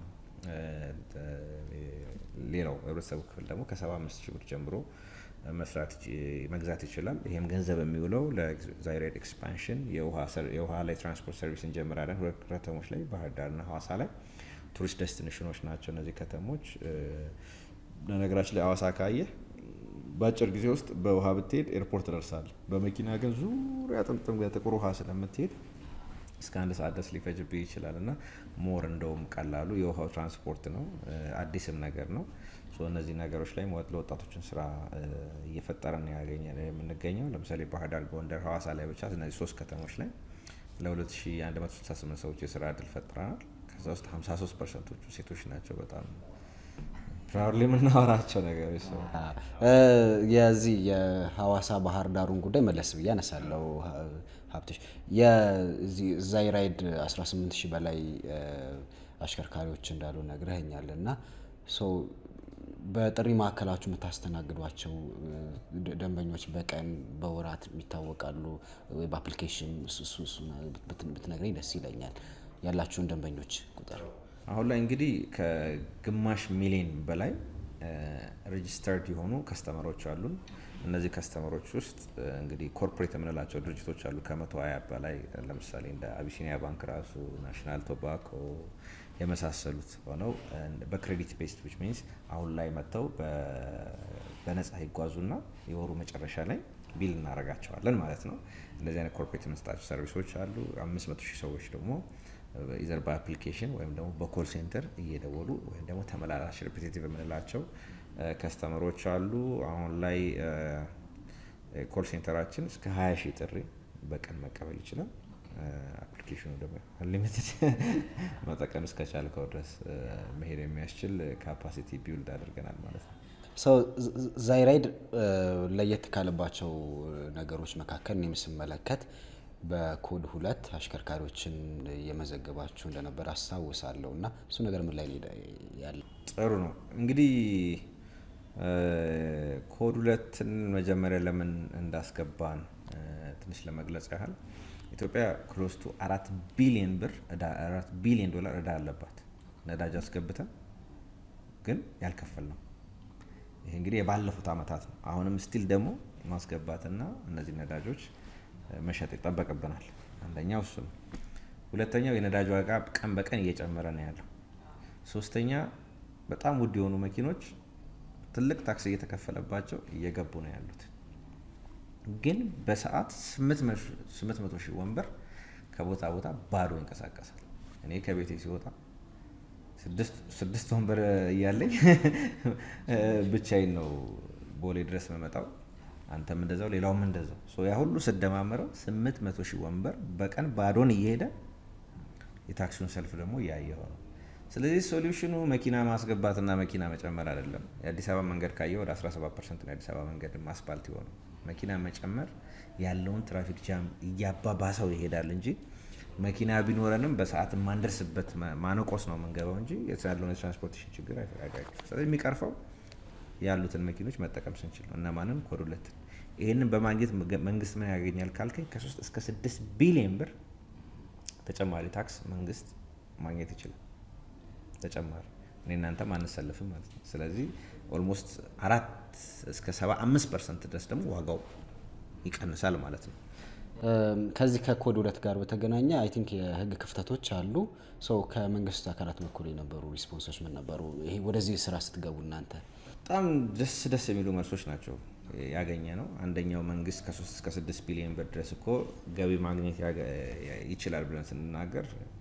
Speaker 2: ሌላው ህብረተሰቡ ክፍል ደግሞ ከ75 ሺህ ብር ጀምሮ መስራት መግዛት ይችላል። ይህም ገንዘብ የሚውለው ለዛይራይድ ኤክስፓንሽን የውሃ ላይ ትራንስፖርት ሰርቪስ እንጀምራለን። ሁለት ከተሞች ላይ ባህር ዳርና ሀዋሳ ላይ ቱሪስት ዴስቲኔሽኖች ናቸው እነዚህ ከተሞች። በነገራችን ላይ ሀዋሳ ካየህ በአጭር ጊዜ ውስጥ በውሃ ብትሄድ ኤርፖርት ደርሳል። በመኪና ግን ዙሪያ ጥምጥም ጥቁር ውሃ ስለምትሄድ እስከ አንድ ሰዓት ድረስ ሊፈጅብህ ይችላል እና ሞር እንደውም ቀላሉ የውሃው ትራንስፖርት ነው። አዲስም ነገር ነው። እነዚህ ነገሮች ላይ ለወጣቶችን ስራ እየፈጠረን ያገኘ የምንገኘው ለምሳሌ ባህር ዳር፣ ጎንደር፣ ሀዋሳ ላይ ብቻ እነዚህ ሶስት ከተሞች ላይ ለ2168 ሰዎች የስራ እድል ፈጥረናል። ከዛ ውስጥ 53 ፐርሰንቶቹ ሴቶች ናቸው። በጣም ፕራውድሊ የምናወራቸው ነገሮች ሰው
Speaker 1: የዚህ የሀዋሳ ባህር ዳሩን ጉዳይ መለስ ብዬ አነሳለሁ። ሀብትሽ የዚህ ዛይራይድ 18 ሺህ በላይ አሽከርካሪዎች እንዳሉ ነግረኸኛል እና በጥሪ ማዕከላችሁ የምታስተናግዷቸው ደንበኞች በቀን በወራት የሚታወቃሉ ወይ በአፕሊኬሽን ብትነግረኝ ደስ ይለኛል። ያላችሁን ደንበኞች ቁጥር
Speaker 2: አሁን ላይ እንግዲህ ከግማሽ ሚሊዮን በላይ ሬጂስተርድ የሆኑ ከስተመሮች አሉን። እነዚህ ከስተመሮች ውስጥ እንግዲህ ኮርፖሬት የምንላቸው ድርጅቶች አሉ ከመቶ ሀያ በላይ ለምሳሌ እንደ አቢሲኒያ ባንክ ራሱ ናሽናል ቶባኮ የመሳሰሉት ሆነው በክሬዲት ቤስድ ዊች ሚንስ አሁን ላይ መጥተው በነጻ ይጓዙና የወሩ መጨረሻ ላይ ቢል እናደርጋቸዋለን ማለት ነው። እንደዚህ አይነት ኮርፖሬት የምንሰጣቸው ሰርቪሶች አሉ። አምስት መቶ ሺህ ሰዎች ደግሞ ኢዘር በአፕሊኬሽን ወይም ደግሞ በኮል ሴንተር እየደወሉ ወይም ደግሞ ተመላላሽ ሪፒቴቲቭ የምንላቸው ከስተመሮች አሉ። አሁን ላይ ኮል ሴንተራችን እስከ 20 ሺህ ጥሪ በቀን መቀበል ይችላል። አፕሊኬሽኑ ደግሞ አንሊሚትድ መጠቀም እስከቻልከው ድረስ መሄድ የሚያስችል ካፓሲቲ ቢውልድ አድርገናል ማለት ነው።
Speaker 1: ሰው ዛይራይድ ለየት ካለባቸው ነገሮች መካከል እኔም ስመለከት በኮድ ሁለት አሽከርካሪዎችን እየመዘገባችሁ እንደነበር አስታውሳለሁ እና እሱ ነገር ምን ላይ ያለ?
Speaker 2: ጥሩ ነው እንግዲህ ኮድ ሁለትን መጀመሪያ ለምን እንዳስገባን ትንሽ ለመግለጽ ያህል ኢትዮጵያ ክሎስ ቱ አራት ቢሊዮን ብር አራት ቢሊዮን ዶላር እዳ አለባት ነዳጅ አስገብተን ግን ያልከፈል ነው። ይሄ እንግዲህ የባለፉት አመታት ነው። አሁንም ስቲል ደግሞ ማስገባትና እነዚህ ነዳጆች መሸጥ ይጠበቅብናል። አንደኛው እሱ ነው። ሁለተኛው የነዳጅ ዋጋ ቀን በቀን እየጨመረ ነው ያለው። ሶስተኛ በጣም ውድ የሆኑ መኪኖች ትልቅ ታክስ እየተከፈለባቸው እየገቡ ነው ያሉት። ግን በሰዓት 800 ሺህ ወንበር ከቦታ ቦታ ባዶ ይንቀሳቀሳል። እኔ ከቤቴ ሲወጣ ስድስት ወንበር እያለኝ ብቻዬን ነው ቦሌ ድረስ መመጣው። አንተም እንደዛው፣ ሌላውም እንደዛው። ያ ሁሉ ስደማመረው 800 ሺህ ወንበር በቀን ባዶን እየሄደ የታክሲውን ሰልፍ ደግሞ እያየው ነው። ስለዚህ ሶሉሽኑ መኪና ማስገባትና መኪና መጨመር አይደለም። የአዲስ አበባ መንገድ ካየ ወደ 17 ፐርሰንት ነው የአዲስ አበባ መንገድ አስፓልት የሆነው። መኪና መጨመር ያለውን ትራፊክ ጃም እያባባሰው ይሄዳል እንጂ መኪና ቢኖረንም በሰዓት የማንደርስበት ማነቆስ ነው የምንገባው እንጂ ያለውን የትራንስፖርቴሽን ችግር አይፈቃቃል። ስለዚህ የሚቀርፈው ያሉትን መኪኖች መጠቀም ስንችል ነው። እነማንም ኮድ ሁለትን ይህንን በማግኘት መንግስት ምን ያገኛል ካልከኝ ከሶስት እስከ ስድስት ቢሊዮን ብር ተጨማሪ ታክስ መንግስት ማግኘት ይችላል። ተጨማሪ እኔ እናንተም አንሰልፍም ማለት ነው። ስለዚህ ኦልሞስት አራት እስከ ሰባ አምስት ፐርሰንት ድረስ ደግሞ ዋጋው ይቀንሳል ማለት ነው።
Speaker 1: ከዚህ ከኮድ ሁለት ጋር በተገናኘ አይ ቲንክ የህግ ክፍተቶች አሉ። ሰው ከመንግስት አካላት በኩል የነበሩ ሪስፖንሶች ምን ነበሩ? ይሄ ወደዚህ ስራ ስትገቡ እናንተ
Speaker 2: በጣም ደስ ደስ የሚሉ መልሶች ናቸው ያገኘ ነው። አንደኛው መንግስት ከሶስት እስከ ስድስት ቢሊዮን ብር ድረስ እኮ ገቢ ማግኘት ይችላል ብለን ስንናገር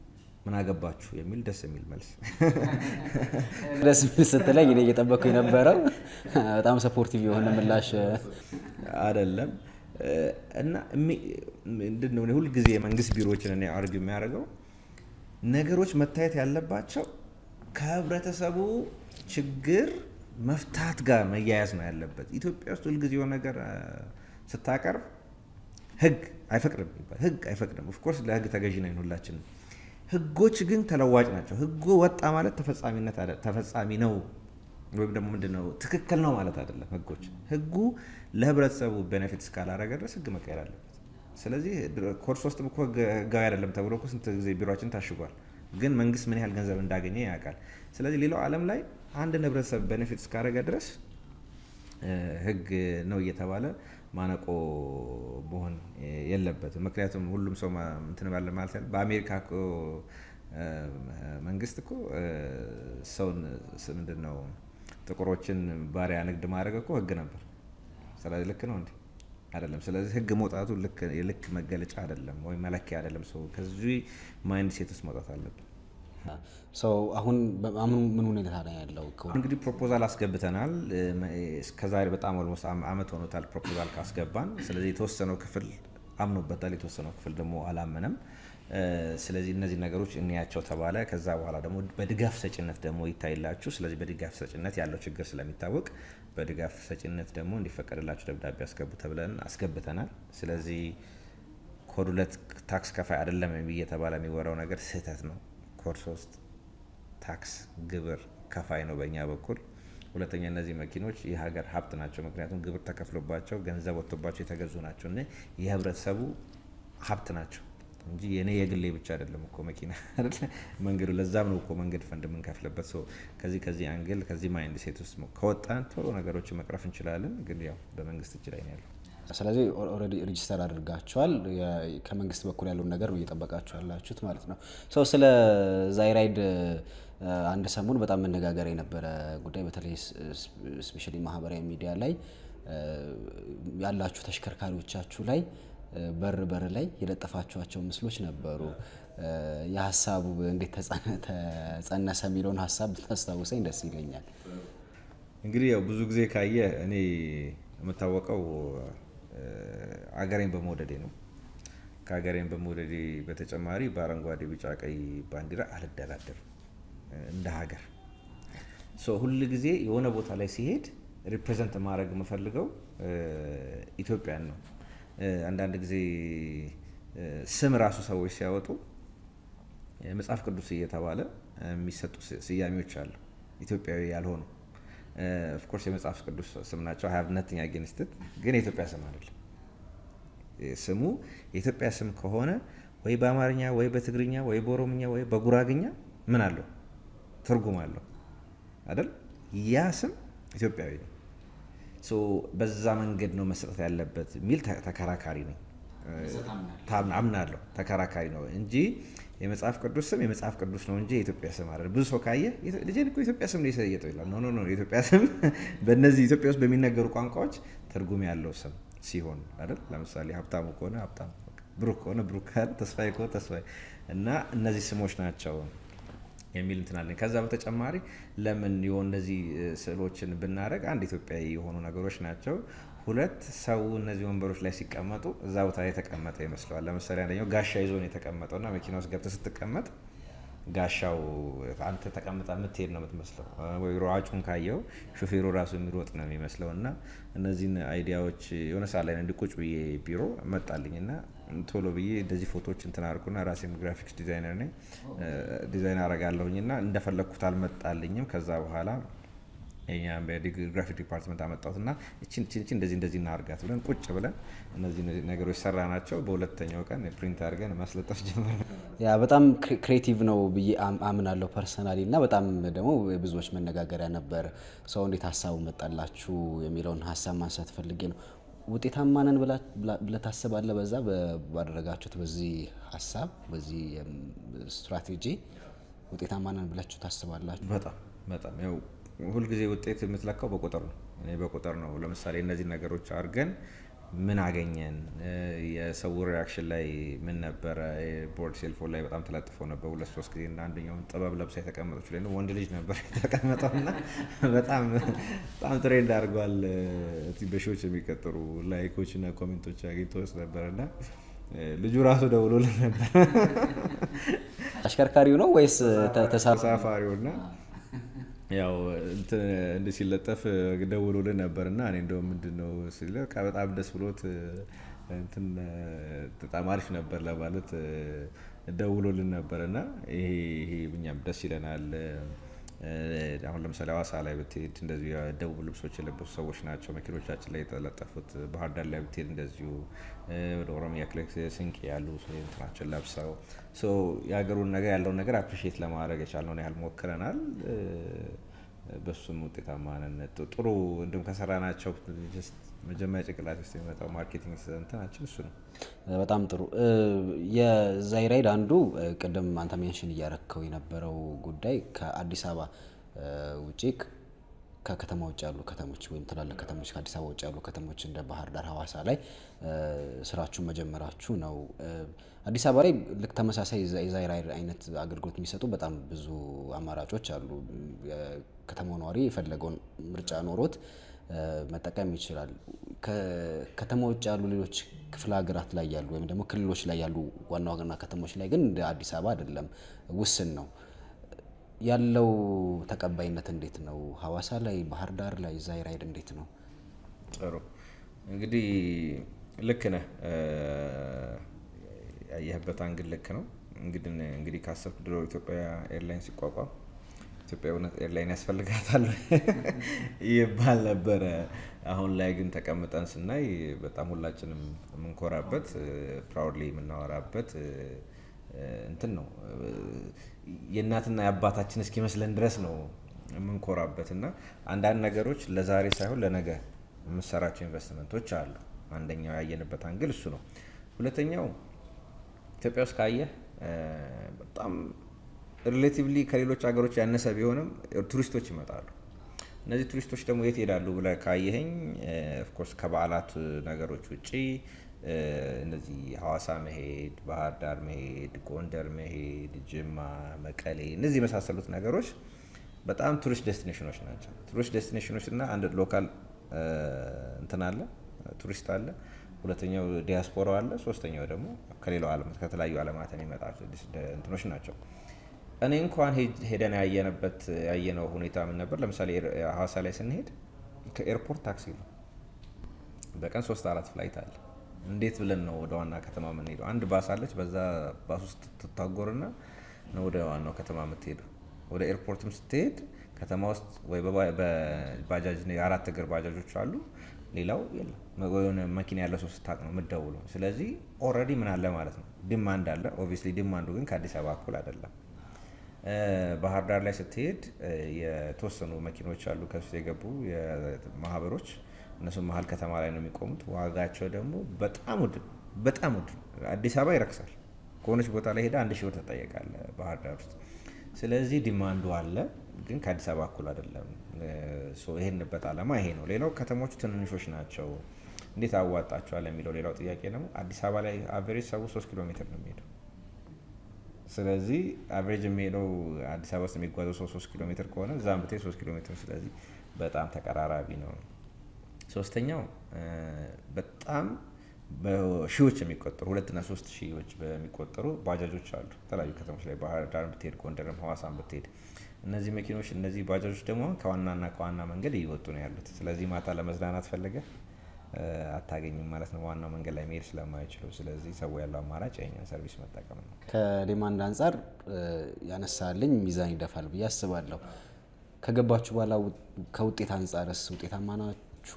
Speaker 2: ምን አገባችሁ የሚል ደስ የሚል መልስ
Speaker 1: ደስ የሚል ስትለኝ እኔ እየጠበቅኩ የነበረው በጣም ሰፖርቲቭ የሆነ ምላሽ
Speaker 2: አይደለም እና ምንድን ነው ሁልጊዜ የመንግስት ቢሮዎችን እኔ አርግ የሚያደርገው ነገሮች መታየት ያለባቸው ከህብረተሰቡ ችግር መፍታት ጋር መያያዝ ነው ያለበት። ኢትዮጵያ ውስጥ ሁልጊዜ የሆነ ነገር ስታቀርብ ህግ አይፈቅድም ይባል ህግ አይፈቅድም። ኦፍኮርስ ለህግ ተገዥ ነን ሁላችንም። ህጎች ግን ተለዋጭ ናቸው። ህጉ ወጣ ማለት ተፈጻሚነት ተፈጻሚ ነው ወይም ደግሞ ምንድን ነው ትክክል ነው ማለት አይደለም። ህጎች ህጉ ለህብረተሰቡ ቤኔፊት እስካላረገ ድረስ ህግ መቀየር አለበት። ስለዚህ ኮርስ ውስጥም እኮ ህጋዊ አይደለም ተብሎ እኮ ስንት ጊዜ ቢሮችን ታሽጓል። ግን መንግስት ምን ያህል ገንዘብ እንዳገኘ ያውቃል። ስለዚህ ሌላው ዓለም ላይ አንድን ህብረተሰብ ቤኔፊት እስካደረገ ድረስ ህግ ነው እየተባለ ማነቆ መሆን የለበትም። ምክንያቱም ሁሉም ሰው እንትን ባለ ማለት ያለ በአሜሪካ እኮ መንግስት እኮ ሰውን ምንድን ነው ጥቁሮችን ባሪያ ንግድ ማድረግ እኮ ህግ ነበር። ስለዚህ ልክ ነው እንዴ? አይደለም። ስለዚህ ህግ መውጣቱ የልክ መገለጫ አይደለም ወይም መለኪያ አይደለም። ሰው ከዚህ ማይንድ ሴት ውስጥ መውጣት አለብን።
Speaker 1: ሰው አሁን አሁን ምን ሁኔታ ላይ ያለው?
Speaker 2: እንግዲህ ፕሮፖዛል አስገብተናል። እስከዛሬ በጣም ኦልሞስት አመት ሆኖታል ፕሮፖዛል ካስገባን። ስለዚህ የተወሰነው ክፍል አምኖበታል፣ የተወሰነው ክፍል ደግሞ አላመነም። ስለዚህ እነዚህ ነገሮች እንያቸው ተባለ። ከዛ በኋላ ደግሞ በድጋፍ ሰጭነት ደግሞ ይታይላችሁ። ስለዚህ በድጋፍ ሰጭነት ያለው ችግር ስለሚታወቅ በድጋፍ ሰጭነት ደግሞ እንዲፈቀድላችሁ ደብዳቤ አስገቡ ተብለን አስገብተናል። ስለዚህ ኮድ ሁለት ታክስ ከፋይ አይደለም እየተባለ የሚወራው ነገር ስህተት ነው። ኮድ ሶስት ታክስ ግብር ከፋይ ነው በእኛ በኩል። ሁለተኛ እነዚህ መኪኖች የሀገር ሀብት ናቸው። ምክንያቱም ግብር ተከፍሎባቸው ገንዘብ ወጥቶባቸው የተገዙ ናቸው እና የህብረተሰቡ ሀብት ናቸው እንጂ የኔ የግሌ ብቻ አይደለም እኮ መኪና አይደለ መንገዱ። ለዛም ነው እኮ መንገድ ፈንድ የምንከፍልበት። ከዚህ ከዚህ አንግል ከዚህ ማይንድ ሴት ውስጥ ከወጣን ቶሎ ነገሮችን መቅረፍ እንችላለን። ግን ያው በመንግስት እጅ ላይ ነው ያለው።
Speaker 1: ስለዚህ ኦልሬዲ ሬጂስተር አድርጋችኋል። ከመንግስት በኩል ያለውን ነገር ነው እየጠበቃችሁ ያላችሁት ማለት ነው። ሰው ስለ ዛይራይድ አንድ ሰሞን በጣም መነጋገር የነበረ ጉዳይ በተለይ ስፔሻሊ ማህበራዊ ሚዲያ ላይ ያላችሁ ተሽከርካሪዎቻችሁ ላይ በር በር ላይ የለጠፋችኋቸው ምስሎች ነበሩ። የሀሳቡ እንዴት ተጸነሰ የሚለውን ሀሳብ ብታስታውሰኝ ደስ ይለኛል።
Speaker 2: እንግዲህ ያው ብዙ ጊዜ ካየ እኔ የምታወቀው አገሬን በመውደዴ ነው። ከሀገሬን በመውደዴ በተጨማሪ በአረንጓዴ፣ ቢጫ፣ ቀይ ባንዲራ አልደራደርም እንደ ሀገር ሁል ጊዜ የሆነ ቦታ ላይ ሲሄድ ሪፕሬዘንት ማድረግ የምፈልገው ኢትዮጵያን ነው። አንዳንድ ጊዜ ስም ራሱ ሰዎች ሲያወጡ መጽሐፍ ቅዱስ እየተባለ የሚሰጡ ስያሜዎች አሉ፣ ኢትዮጵያዊ ያልሆኑ ኦፍኮርስ የመጽሐፍ ቅዱስ ስም ናቸው። ሀያብ ነትኛ ጌንስትት ግን የኢትዮጵያ ስም አይደለም። ስሙ የኢትዮጵያ ስም ከሆነ ወይ በአማርኛ ወይ በትግርኛ ወይ በኦሮምኛ ወይ በጉራግኛ ምን አለው ትርጉም አለው አይደል? ያ ስም ኢትዮጵያዊ ነው። በዛ መንገድ ነው መሰጠት ያለበት የሚል ተከራካሪ ነኝ። አምናለሁ። ተከራካሪ ነው እንጂ የመጽሐፍ ቅዱስ ስም የመጽሐፍ ቅዱስ ነው እንጂ የኢትዮጵያ ስም አይደለም። ብዙ ሰው ካየ ልጄን እኮ የኢትዮጵያ ስም ነው የሰየጠው ይላል። ኖ ኖ፣ የኢትዮጵያ ስም በእነዚህ ኢትዮጵያ ውስጥ በሚነገሩ ቋንቋዎች ትርጉም ያለው ስም ሲሆን አይደል? ለምሳሌ ሀብታሙ ከሆነ ሀብታሙ፣ ብሩክ ከሆነ ብሩክ፣ ተስፋዬ ከሆነ ተስፋዬ እና እነዚህ ስሞች ናቸው የሚል እንትን አለኝ። ከዛ በተጨማሪ ለምን የሆነ እነዚህ ስዕሎችን ብናደረግ አንድ ኢትዮጵያዊ የሆኑ ነገሮች ናቸው። ሁለት ሰው እነዚህ ወንበሮች ላይ ሲቀመጡ እዛ ቦታ ላይ የተቀመጠ ይመስለዋል። ለምሳሌ አንደኛው ጋሻ ይዞ ነው የተቀመጠው እና መኪና ውስጥ ገብተህ ስትቀመጥ ጋሻው አንተ ተቀምጣ የምትሄድ ነው የምትመስለው። ወይ ሯጩን ካየው ሹፌሩ ራሱ የሚሮጥ ነው የሚመስለው። እና እነዚህን አይዲያዎች የሆነ ሰዓት ላይ እንዲቁጭ ብዬ ቢሮ መጣልኝ እና ቶሎ ብዬ እንደዚህ ፎቶዎች እንትን አድርጉና ራሴም ግራፊክስ ዲዛይነር ነኝ ዲዛይን አረጋለሁኝ እና እንደፈለግኩት አልመጣልኝም። ከዛ በኋላ የኛ ግራፊክ ዲፓርትመንት አመጣሁት እና እችን እችን እንደዚህ እንደዚህ እናርጋት ብለን ቁጭ ብለን እነዚህ ነገሮች ሰራ ናቸው። በሁለተኛው ቀን ፕሪንት አድርገን ማስለጠፍ ጀመር።
Speaker 1: ያ በጣም ክሬቲቭ ነው ብዬ አምናለሁ ፐርሰናሊ እና በጣም ደግሞ ብዙዎች መነጋገሪያ ነበር። ሰው እንዴት ሀሳቡ መጣላችሁ የሚለውን ሀሳብ ማንሳት ፈልጌ ነው። ውጤታማ ነን ብለህ ታስባለህ? በዛ ባደረጋችሁት በዚህ ሀሳብ በዚህ ስትራቴጂ ውጤታማ ነን ብላችሁ ታስባላችሁ?
Speaker 2: በጣም በጣም ያው ሁልጊዜ ውጤት የምትለካው በቁጥር ነው። እኔ በቁጥር ነው። ለምሳሌ እነዚህ ነገሮች አድርገን ምን አገኘን? የሰው ሪያክሽን ላይ ምን ነበረ? ቦርድ ሴልፎን ላይ በጣም ተለጥፎ ነበር ሁለት ሶስት ጊዜ እና አንደኛውን ጥበብ ለብሳ የተቀመጠች ላይ ወንድ ልጅ ነበር የተቀመጠው እና በጣም በጣም ትሬንድ አድርጓል። በሺዎች የሚቀጠሩ ላይኮች እና ኮሜንቶች አግኝቶ ውስጥ ነበር እና ልጁ ራሱ ደውሎልን ነበር
Speaker 1: አሽከርካሪው ነው ወይስ
Speaker 2: ተሳፋሪው እና ያው እንደ ሲለጠፍ ደውሎልን ነበር እና እኔ እንደውም ምንድን ነው ሲል በጣም ደስ ብሎት እንትን በጣም አሪፍ ነበር ለማለት ደውሎልን ነበር እና ይሄ ይሄ እኛም ደስ ይለናል። አሁን ለምሳሌ ሀዋሳ ላይ ብትሄድ እንደዚሁ የደቡብ ልብሶች የለበሱ ሰዎች ናቸው መኪኖቻችን ላይ የተለጠፉት። ባህር ዳር ላይ ብትሄድ እንደዚሁ ወደ ኦሮሚያ ክልል ስንቄ ያሉ እንትናችን ለብሰው የሀገሩን ነገር ያለውን ነገር አፕሪሺየት ለማድረግ የቻልነውን ያህል ሞክረናል። በሱም ውጤታማ ነን። ጥሩ እንዲሁም ከሰራ ናቸው መጀመሪያ ጭንቅላት ውስጥ የሚመጣው ማርኬቲንግ እንትናችን እሱ ነው።
Speaker 1: በጣም ጥሩ። የዛይራይድ አንዱ ቅድም አንተ ሜንሽን እያረከው የነበረው ጉዳይ ከአዲስ አበባ ውጪ ከከተማ ውጭ ያሉ ከተሞች ወይም ትላልቅ ከተሞች ከአዲስ አበባ ውጭ ያሉ ከተሞች እንደ ባህር ዳር፣ ሀዋሳ ላይ ስራችሁን መጀመራችሁ ነው። አዲስ አበባ ላይ ልክ ተመሳሳይ የዛይራይድ አይነት አገልግሎት የሚሰጡ በጣም ብዙ አማራጮች አሉ። ከተማው ነዋሪ የፈለገውን ምርጫ ኖሮት መጠቀም ይችላል። ከተማ ውጭ ያሉ ሌሎች ክፍለ ሀገራት ላይ ያሉ ወይም ደግሞ ክልሎች ላይ ያሉ ዋና ዋና ከተሞች ላይ ግን እንደ አዲስ አበባ አይደለም፣ ውስን ነው። ያለው ተቀባይነት እንዴት ነው? ሀዋሳ ላይ፣ ባህር ዳር ላይ ዛይራይድ እንዴት ነው?
Speaker 2: ጥሩ እንግዲህ ልክ ነህ። ያየህበት አንግል ልክ ነው። እንግዲህ እንግዲህ ካሰብክ ድሮ ኢትዮጵያ ኤርላይን ሲቋቋም ኢትዮጵያ እውነት ኤርላይን ያስፈልጋታል ይባል ነበረ። አሁን ላይ ግን ተቀምጠን ስናይ በጣም ሁላችንም የምንኮራበት ፕራውድሊ የምናወራበት እንትን ነው። የእናትና የአባታችን እስኪመስለን ድረስ ነው የምንኮራበት እና አንዳንድ ነገሮች ለዛሬ ሳይሆን ለነገ የምሰራቸው ኢንቨስትመንቶች አሉ። አንደኛው ያየንበት አንግል እሱ ነው። ሁለተኛው ኢትዮጵያ ውስጥ ካየህ በጣም ሪሌቲቭሊ ከሌሎች ሀገሮች ያነሰ ቢሆንም ቱሪስቶች ይመጣሉ። እነዚህ ቱሪስቶች ደግሞ የት ይሄዳሉ ብለህ ካየኸኝ ኦፍኮርስ ከበዓላት ነገሮች ውጪ እነዚህ ሀዋሳ መሄድ፣ ባህር ዳር መሄድ፣ ጎንደር መሄድ፣ ጅማ፣ መቀሌ እነዚህ የመሳሰሉት ነገሮች በጣም ቱሪስት ዴስቲኔሽኖች ናቸው። ቱሪስት ዴስቲኔሽኖች እና አንድ ሎካል እንትን አለ ቱሪስት አለ ሁለተኛው ዲያስፖራው አለ። ሶስተኛው ደግሞ ከሌላው ዓለም ከተለያዩ ዓለማት የሚመጣ እንትኖች ናቸው። እኔ እንኳን ሄደን ያየነበት ያየነው ሁኔታ ምን ነበር? ለምሳሌ ሀዋሳ ላይ ስንሄድ ከኤርፖርት ታክሲ ነው። በቀን ሶስት አራት ፍላይት አለ። እንዴት ብለን ነው ወደ ዋና ከተማ የምንሄደው? አንድ ባስ አለች። በዛ ባስ ውስጥ ትታጎርና ነው ወደ ዋናው ከተማ የምትሄደው። ወደ ኤርፖርትም ስትሄድ ከተማ ውስጥ ወይ በባጃጅ የአራት እግር ባጃጆች አሉ ሌላው የለም። የሆነ መኪና ያለ ሰው ስታቅ ነው የምትደውለው። ስለዚህ ኦልሬዲ ምን አለ ማለት ነው ዲማንድ አለ። ኦብቪየስሊ ዲማንዱ ግን ከአዲስ አበባ እኩል አይደለም። ባህር ዳር ላይ ስትሄድ የተወሰኑ መኪኖች አሉ ከሱ የገቡ ማህበሮች፣ እነሱ መሀል ከተማ ላይ ነው የሚቆሙት። ዋጋቸው ደግሞ በጣም ውድ በጣም ውድ። አዲስ አበባ ይረክሳል። ከሆነች ቦታ ላይ ሄደ አንድ ሺህ ብር ትጠየቃለህ ባህር ዳር ውስጥ። ስለዚህ ዲማንዱ አለ ግን ከአዲስ አበባ እኩል አይደለም። ይሄንበት አላማ ይሄ ነው። ሌላው ከተሞቹ ትንንሾች ናቸው፣ እንዴት አዋጣቸዋል የሚለው ሌላው ጥያቄ ደግሞ አዲስ አበባ ላይ አቨሬጅ ሰው ሶስት ኪሎ ሜትር ነው የሚሄደው። ስለዚህ አቨሬጅ የሚሄደው አዲስ አበባ ውስጥ የሚጓዘው ሰው ሶስት ኪሎ ሜትር ከሆነ እዛም ብትሄድ ሶስት ኪሎ ሜትር፣ ስለዚህ በጣም ተቀራራቢ ነው። ሶስተኛው በጣም በሺዎች የሚቆጠሩ ሁለትና ሶስት ሺዎች በሚቆጠሩ ባጃጆች አሉ የተለያዩ ከተሞች ላይ ባህር ዳር ብትሄድ፣ ጎንደርም ሀዋሳም ብትሄድ እነዚህ መኪኖች እነዚህ ባጃጆች ደግሞ ከዋናና ከዋና መንገድ እየወጡ ነው ያሉት። ስለዚህ ማታ ለመዝናናት ፈለገ አታገኝም ማለት ነው፣ ዋናው መንገድ ላይ መሄድ ስለማይችሉ። ስለዚህ ሰው ያለው አማራጭ የኛን ሰርቪስ መጠቀም ነው።
Speaker 1: ከዲማንድ አንጻር ያነሳልኝ ሚዛን ይደፋል ብዬ አስባለሁ። ከገባችሁ በኋላ ከውጤት አንጻርስ ውጤታማ ናችሁ?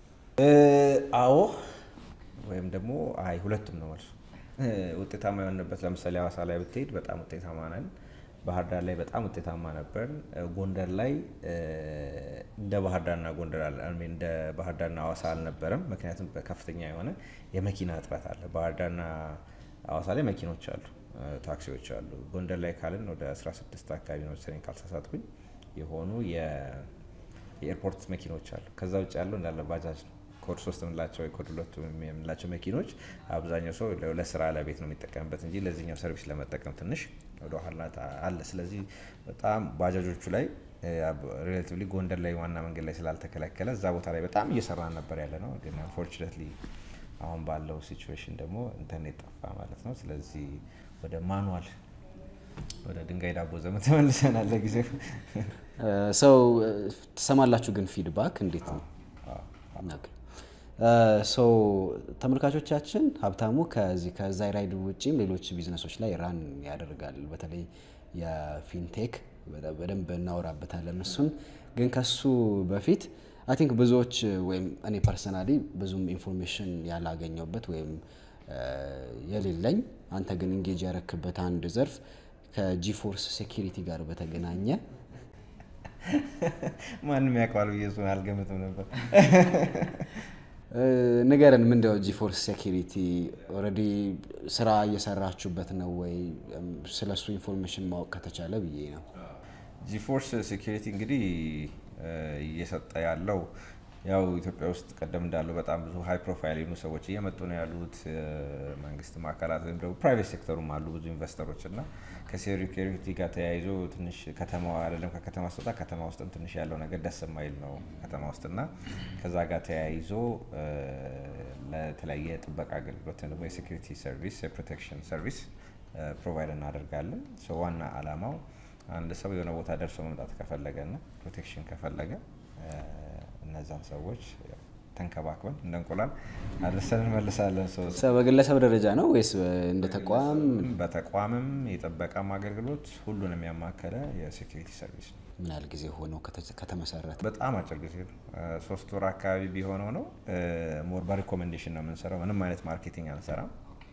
Speaker 2: አዎ ወይም ደግሞ አይ ሁለቱም ነው መልሱ። ውጤታማ የሆንበት ለምሳሌ ሀዋሳ ላይ ብትሄድ በጣም ውጤታማ ነን። ባህር ዳር ላይ በጣም ውጤታማ ነበር። ጎንደር ላይ እንደ ባህር ዳርና ጎንደር እንደ ባህር ዳርና ሀዋሳ አልነበረም። ምክንያቱም ከፍተኛ የሆነ የመኪና እጥረት አለ። ባህር ዳርና ሀዋሳ ላይ መኪኖች አሉ፣ ታክሲዎች አሉ። ጎንደር ላይ ካልን ወደ 16 አካባቢ ነው መሰለኝ ካልተሳሳትኩኝ የሆኑ የኤርፖርት መኪኖች አሉ። ከዛ ውጭ ያለው እንዳለ ባጃጅ ነው። ኮድ ሶስት የምንላቸው ኮድ ሁለቱ የምንላቸው መኪኖች አብዛኛው ሰው ለስራ ለቤት ነው የሚጠቀምበት እንጂ ለዚህኛው ሰርቪስ ለመጠቀም ትንሽ ወደ ኋላ አለ። ስለዚህ በጣም ባጃጆቹ ላይ ሪሌቲቭሊ ጎንደር ላይ ዋና መንገድ ላይ ስላልተከለከለ እዛ ቦታ ላይ በጣም እየሰራን ነበር ያለ ነው። ግን አንፎርቹኔትሊ አሁን ባለው ሲቹዌሽን ደግሞ ኢንተርኔት ጠፋ ማለት ነው። ስለዚህ ወደ ማኑዋል ወደ ድንጋይ ዳቦ ዘመን ተመልሰናል። ለጊዜው
Speaker 1: ሰው ትሰማላችሁ፣ ግን ፊድባክ እንዴት ነው? ሰው ተመልካቾቻችን ሀብታሙ ከዚህ ከዛይራይድ ውጭም ሌሎች ቢዝነሶች ላይ ራን ያደርጋል። በተለይ የፊንቴክ በደንብ እናወራበታለን እሱን። ግን ከሱ በፊት አይ ቲንክ ብዙዎች ወይም እኔ ፐርሰናሊ ብዙም ኢንፎርሜሽን ያላገኘውበት ወይም የሌለኝ አንተ ግን ኢንጌጅ ያረክበት አንድ ዘርፍ ከጂፎርስ ሴኪሪቲ ጋር በተገናኘ
Speaker 2: ማንም ያውቀዋል ብዬ እሱን አልገምትም ነበር።
Speaker 1: ንገረን፣ ምንድነው ጂፎርስ ሴኪሪቲ? ኦልሬዲ ስራ እየሰራችሁበት ነው ወይ? ስለሱ ኢንፎርሜሽን ማወቅ ከተቻለ ብዬ ነው።
Speaker 2: ጂፎርስ ሴኪሪቲ እንግዲህ እየሰጠ ያለው ያው ኢትዮጵያ ውስጥ ቀደም እንዳለው በጣም ብዙ ሀይ ፕሮፋይል የሆኑ ሰዎች እየመጡ ነው ያሉት። መንግስት አካላት ወይም ደግሞ ፕራይቬት ሴክተሩም አሉ ብዙ ኢንቨስተሮች እና ከሴኪሪቲ ጋር ተያይዞ ትንሽ ከተማዋ አይደለም ከከተማ ስትወጣ ከተማ ውስጥም ትንሽ ያለው ነገር ደስ የማይል ነው ከተማ ውስጥ እና ከዛ ጋር ተያይዞ ለተለያየ ጥበቃ አገልግሎት ደግሞ የሴኪሪቲ ሰርቪስ የፕሮቴክሽን ሰርቪስ ፕሮቫይድ እናደርጋለን። ዋና አላማው አንድ ሰው የሆነ ቦታ ደርሶ መምጣት ከፈለገ እና ፕሮቴክሽን ከፈለገ እነዛን ሰዎች ተንከባክበን እንደ እንቁላል አድርሰን እንመልሳለን።
Speaker 1: ሰው በግለሰብ ደረጃ ነው ወይስ እንደ ተቋም?
Speaker 2: በተቋምም የጥበቃም አገልግሎት ሁሉንም ያማከለ የሴኪሪቲ ሰርቪስ ነው።
Speaker 1: ምን ያህል ጊዜ ሆነው ከተመሰረተ?
Speaker 2: በጣም አጭር ጊዜ ነው። ሶስት ወር አካባቢ ቢሆነው ነው። ሞር በሪኮሜንዴሽን ነው የምንሰራው። ምንም አይነት ማርኬቲንግ አንሰራም።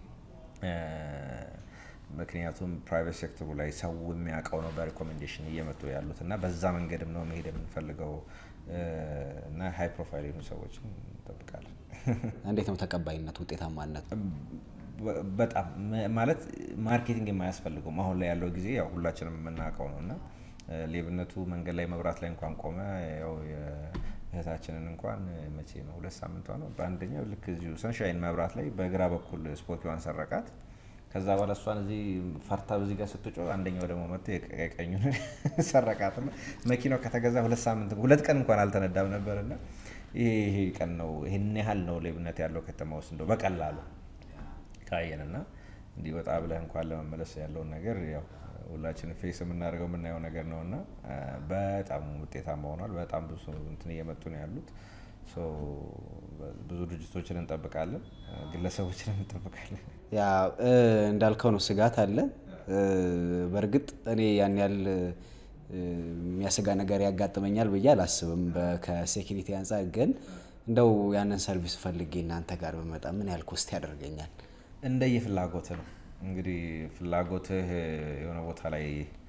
Speaker 2: ምክንያቱም ፕራይቬት ሴክተሩ ላይ ሰው የሚያውቀው ነው በሪኮሜንዴሽን እየመጡ ያሉት እና በዛ መንገድም ነው መሄድ የምንፈልገው እና ሀይ ፕሮፋይል የሆኑ ሰዎችን እንጠብቃለን።
Speaker 1: እንዴት ነው ተቀባይነት፣ ውጤታማነት?
Speaker 2: በጣም ማለት ማርኬቲንግ የማያስፈልገውም አሁን ላይ ያለው ጊዜ ያው ሁላችንም የምናውቀው ነው እና ሌብነቱ መንገድ ላይ መብራት ላይ እንኳን ቆመ። ያው እህታችንን እንኳን መቼ ነው ሁለት ሳምንቷ ነው በአንደኛው ልክ እዚሁ ሰንሻይን መብራት ላይ በግራ በኩል ስፖኪዋን ሰረቃት። ከዛ በኋላ እሷን እዚህ ፈርታ በዚህ ጋር ስትጮ አንደኛው ደግሞ መጥቶ የቀኙን ሰረቃት። መኪናው ከተገዛ ሁለት ሳምንት ሁለት ቀን እንኳን አልተነዳም ነበር እና ይሄ ቀን ነው ይህን ያህል ነው ሌብነት ያለው ከተማ ውስጥ እንደው በቀላሉ ካየን እና እንዲህ ወጣ ብለህ እንኳን ለመመለስ ያለውን ነገር ያው ሁላችንም ፌስ የምናደርገው የምናየው ነገር ነው እና በጣም ውጤታማ ሆኗል። በጣም ብዙ እንትን እየመጡ ነው ያሉት። ብዙ ድርጅቶችን እንጠብቃለን፣ ግለሰቦችን እንጠብቃለን።
Speaker 1: ያ እንዳልከው ነው፣ ስጋት አለ። በእርግጥ እኔ ያን ያህል የሚያሰጋ ነገር ያጋጥመኛል ብዬ አላስብም ከሴኪሪቲ አንጻር። ግን እንደው ያንን ሰርቪስ ፈልጌ እናንተ ጋር በመጣ ምን ያህል ኮስት ያደርገኛል?
Speaker 2: እንደየ ፍላጎትህ ነው እንግዲህ ፍላጎትህ የሆነ ቦታ ላይ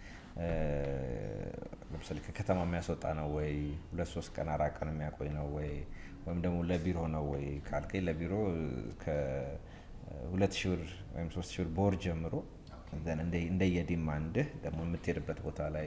Speaker 2: ለምሳሌ ከከተማ የሚያስወጣ ነው ወይ ሁለት ሶስት ቀን አራት ቀን የሚያቆይ ነው ወይ ወይም ደግሞ ለቢሮ ነው ወይ ካልከኝ ለቢሮ ከሁለት ሺህ ብር ወይም ሶስት ሺህ ብር በወር ጀምሮ እንደየዲማንድህ ደግሞ የምትሄድበት ቦታ ላይ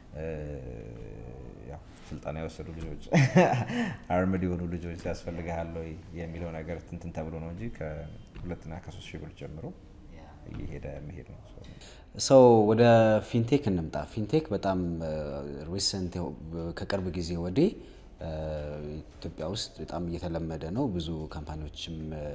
Speaker 2: ስልጠና የወሰዱ ልጆች አርምድ የሆኑ ልጆች ያስፈልግሃል ወይ የሚለው ነገር ትንትን ተብሎ ነው እንጂ ከሁለትና ከሶስት ሺህ ብር ጀምሮ እየሄደ መሄድ ነው።
Speaker 1: ሰው ወደ ፊንቴክ እንምጣ። ፊንቴክ በጣም ሪሰንት ከቅርብ ጊዜ ወዲህ ኢትዮጵያ ውስጥ በጣም እየተለመደ ነው። ብዙ ካምፓኒዎችም